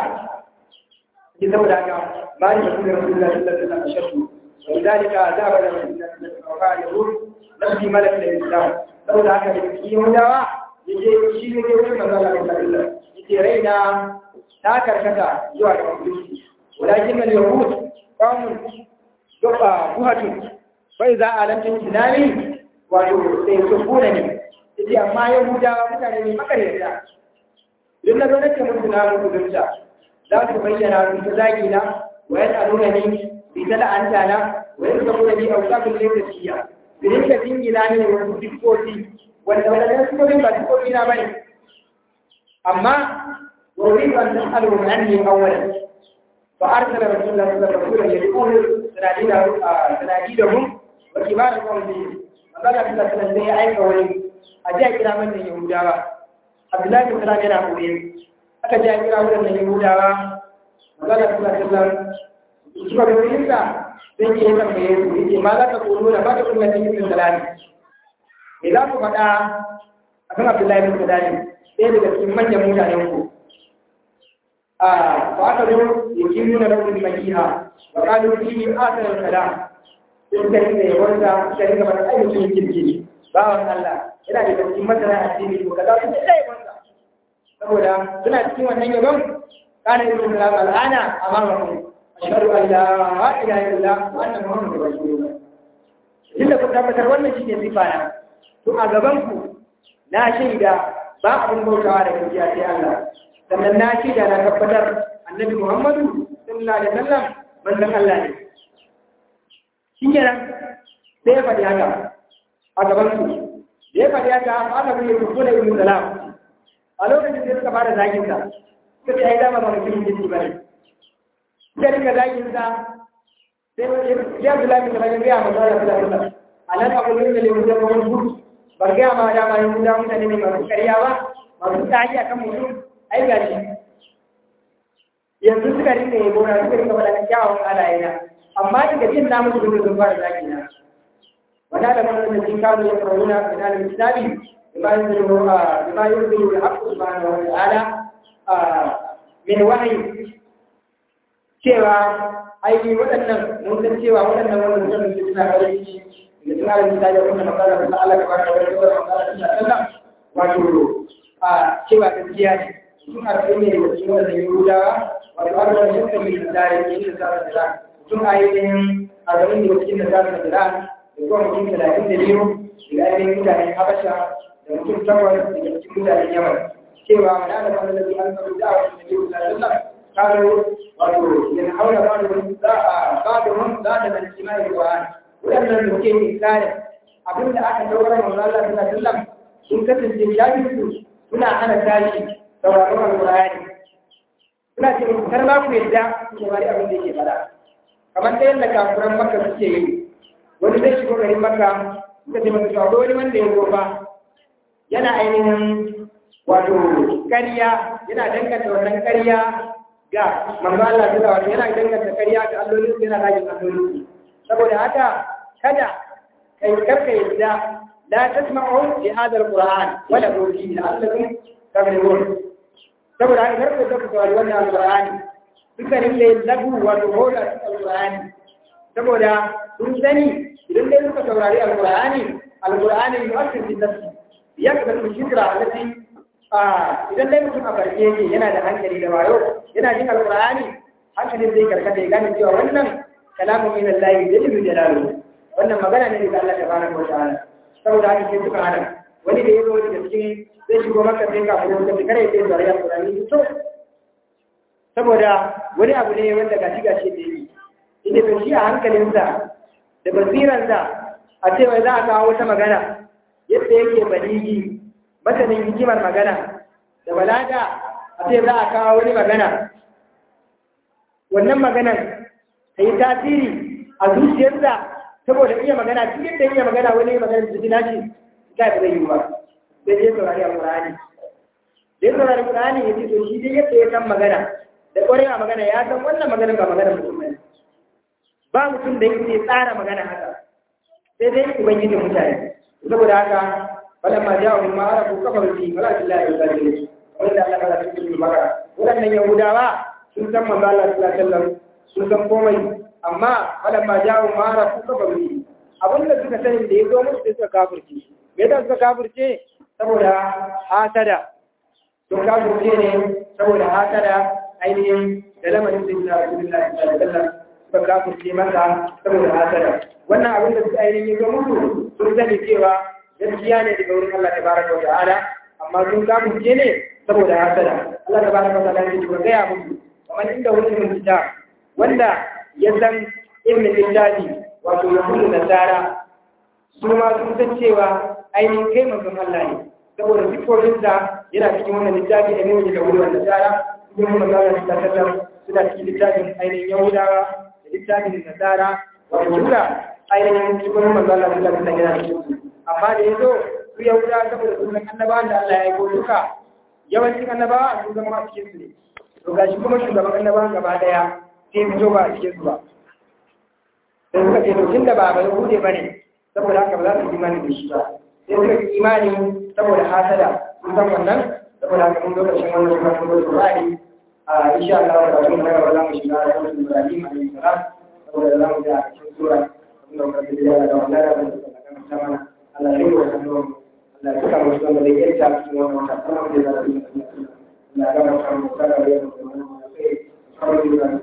ki saboda haka ba ni da sunan Rasulullah sallallahu alaihi wasallam shakku ولذلك ذهب الى رسول الله صلى الله عليه وسلم نفسي ملك الاسلام saboda haka da yahudawa yaje shi ne ke wurin manzon Allah sallallahu alaihi wasallam yace raina ta karkata zuwa ga musulunci walakin al-yahud qawmun duqa buhatu bai za a lantin tunani wato sai su kuna ne yace amma yahudawa mutane ne makaryata duk na zo nake musu na musulunta za su bayyana su ta zagi na wa yana nuna ni bi ta la'anta na wa yana ta nuna ni a wuta kun laifin siya su rinka jingina ne wasu dikkoki wanda wadanda dikkokin ba dikkoki na bane amma wa uridu an tas'alu min anni awwalan fa arsala rasulullahi sallallahu alaihi wasallam yaqulu sanadidahum wa kibar qawmi Allah ta sanar sai ya aika wani a ji a kira wannan Yahudawa Abdullahi bin Salam yana koye aka ji a kira wannan Yahudawa Allah ta sanar suka ga wurin sa sai ke yi tambaye su yake ma za ka kono da ba ta kuma cikin salami me za ku faɗa akan Abdullahi bin Salam sai daga cikin manyan mutanen ku a ba aka zo yakin nuna raunin makiha wa qalu fihi athar al-kalam sun ka rinka yabonsa suka rinka mata ainihin kirki bawan Allah yana da cikin masana addini to kaza su da yabonsa saboda suna cikin wannan yabon kana ibn salam al'ana amamakum ashhadu an la ilaha illallah wa anna muhammadar rasulullah inda ku tabbatar wannan shine sifa na to a gaban ku na shaida ba abin bautawa da gaskiya sai Allah sannan na shaida na tabbatar annabi Muhammadu sallallahu alaihi wasallam manzon Allah ne shi kenan sai ya faɗi haka a gaban su da ya faɗi haka aka zai yi kula ibn salam a lokacin da suka fara zagin sa suka ce ai dama ba mutum jinsi bane sai rinka zagin sa sai ya Abdullahi bin Salam ya manzo Allah sallallahu alaihi wasallam anan abu ne da le mutum ba wani gudu ba ga ma da ma yin da mutane ne masu ƙarya ba masu tsari akan mutum ai gashi yanzu suka rinka yi gona suka rinka faɗa kyawun halayena amma daga jin na musu dole sun fara zaki na wanda da mana da jin kawo ya faru na kana da kitabi bima yuzuru bima yuzuru al-haqq subhanahu wa ta'ala min wahyi cewa ai waɗannan mun san cewa waɗannan wannan mutum suna ƙarfi da suna da misali wannan magana da Allah ta bada wani wani magana da Allah wato a cewa gaskiya ne sun harfe ne da cikin wannan Yahudawa wato har da shi kan da ya yi da sa da sun ainihin arba'in da cikin da sa da da kuma mutum talatin da biyu daga ainihin mutanen Habasha da mutum takwas daga cikin mutanen Yaman cewa wani ana kwana da an samu da wasu da biyu da sallah kano wato yana haura ba da za a ba da wani za da nan kimani Qur'ani waɗannan da ke inkari abin da aka daura manzo Allah sallallahu alaihi wasallam sun kasance jahilci suna hana tashi sauraron alqur'ani suna ce kar ma ku yadda ku bari abin da yake fada kamar da yadda kafiran makka suke yi wani zai shigo garin makka suka ce masa cewa wani wanda ya zo fa yana ainihin wato ƙarya yana danganta wannan ƙarya ga manzo Allah sallallahu alaihi yana danganta ƙarya ga allolin yana rajin allolin saboda haka kada kai karka yadda la tasma'u li hadha alquran wala tuji la'allakum taghlibun saboda haka karka yadda ku saurari wannan alqur'ani duka ne da lagu wato hoda alqur'ani saboda sun sani idan dai suka saurari alqur'ani alqur'ani yu'akkid bi nafsi yakbatu shikra allati idan dai mutum a farke yake yana da hankali da wayo yana jin alqur'ani hankalin zai karkata ya gane cewa wannan kalamun min Allah jalla jalaluhu wannan magana ne daga Allah tabaraka wa ta'ala saboda haka sai suka hana wani da yazo daga cikin zai shigo maka sai ka fito da kare sai da ya Qur'ani to saboda wani abu ne wanda gashi gashi da yi inda to shi a hankalinsa da basiransa a cewa za a kawo wata magana yadda yake baligi masanin hikimar magana da balaga a ce za a kawo wani magana wannan maganan ta yi tasiri a zuciyarsa saboda iya magana duk yadda iya magana wani magana da jina ce ta ba zai yi ba sai ya saurari alƙur'ani da ya saurari alƙur'ani ya ce to shi dai yadda ya san magana da ƙwarewa magana ya san wannan magana ba magana mutum ne ba mutum da yake tsara magana haka sai dai ubangiji mutane saboda haka falamma ja'u ma arafu kafaru fi fala billahi wa sallallahu wanda Allah ya cikin maka wadannan yahudawa sun san manzo Allah sallallahu alaihi wasallam sun san komai amma falamma ja'u ma arafu kafaru fi abinda suka sani da ya zo musu sai suka kafirce me yasa suka kafirce saboda hasada sun kafirce ne saboda hasada ainihin da lamarin da ya Rasulullahi sallallahu alaihi wasallam suka kafirce masa saboda hasada wannan abin da suka ainihin zo musu sun sani cewa gaskiya ne daga wurin Allah tabaraka wa ta'ala amma sun kafirce ne saboda hasada Allah tabaraka wa ta'ala ya ce gaya musu kamar inda wani mun fita wanda ya san ibn lillahi wato yahudu nasara su ma sun san cewa ainihin kai manzon Allah ne saboda sifofinsa yana cikin wannan littafi da ne da wurin nasara kuma manzon Allah ta sallam suna cikin littafin ainihin yahudawa da littafin nasara wato duka ainihin cikin manzon Allah ta sallam yana cikin amma da ya zo su yahuda saboda sunan annabawan da Allah ya yi ko duka yawancin annabawa sun zama a cikin su ne to gashi kuma shugaban annabawan gaba daya sai fito ba a cikin su ba sai suka ce to tun da ba bai hude ba ne saboda haka ba za su imani da shi ba sai suka yi imani saboda hasada sun san wannan saboda haka mun lokacin wannan kuma sun zo Qur'ani a insha Allah da kuma daga za mu shiga da Rasul Ibrahim alaihi salam saboda za mu ga cikin sura kuma muka ji da wannan da mun ta mana Allah ya yi wa hannu Allah ya saka mu cikin da yake ta cikin wannan ta kuma da za su yi Allah ya ga mu kan mu kada ya mu da wannan sai kawai da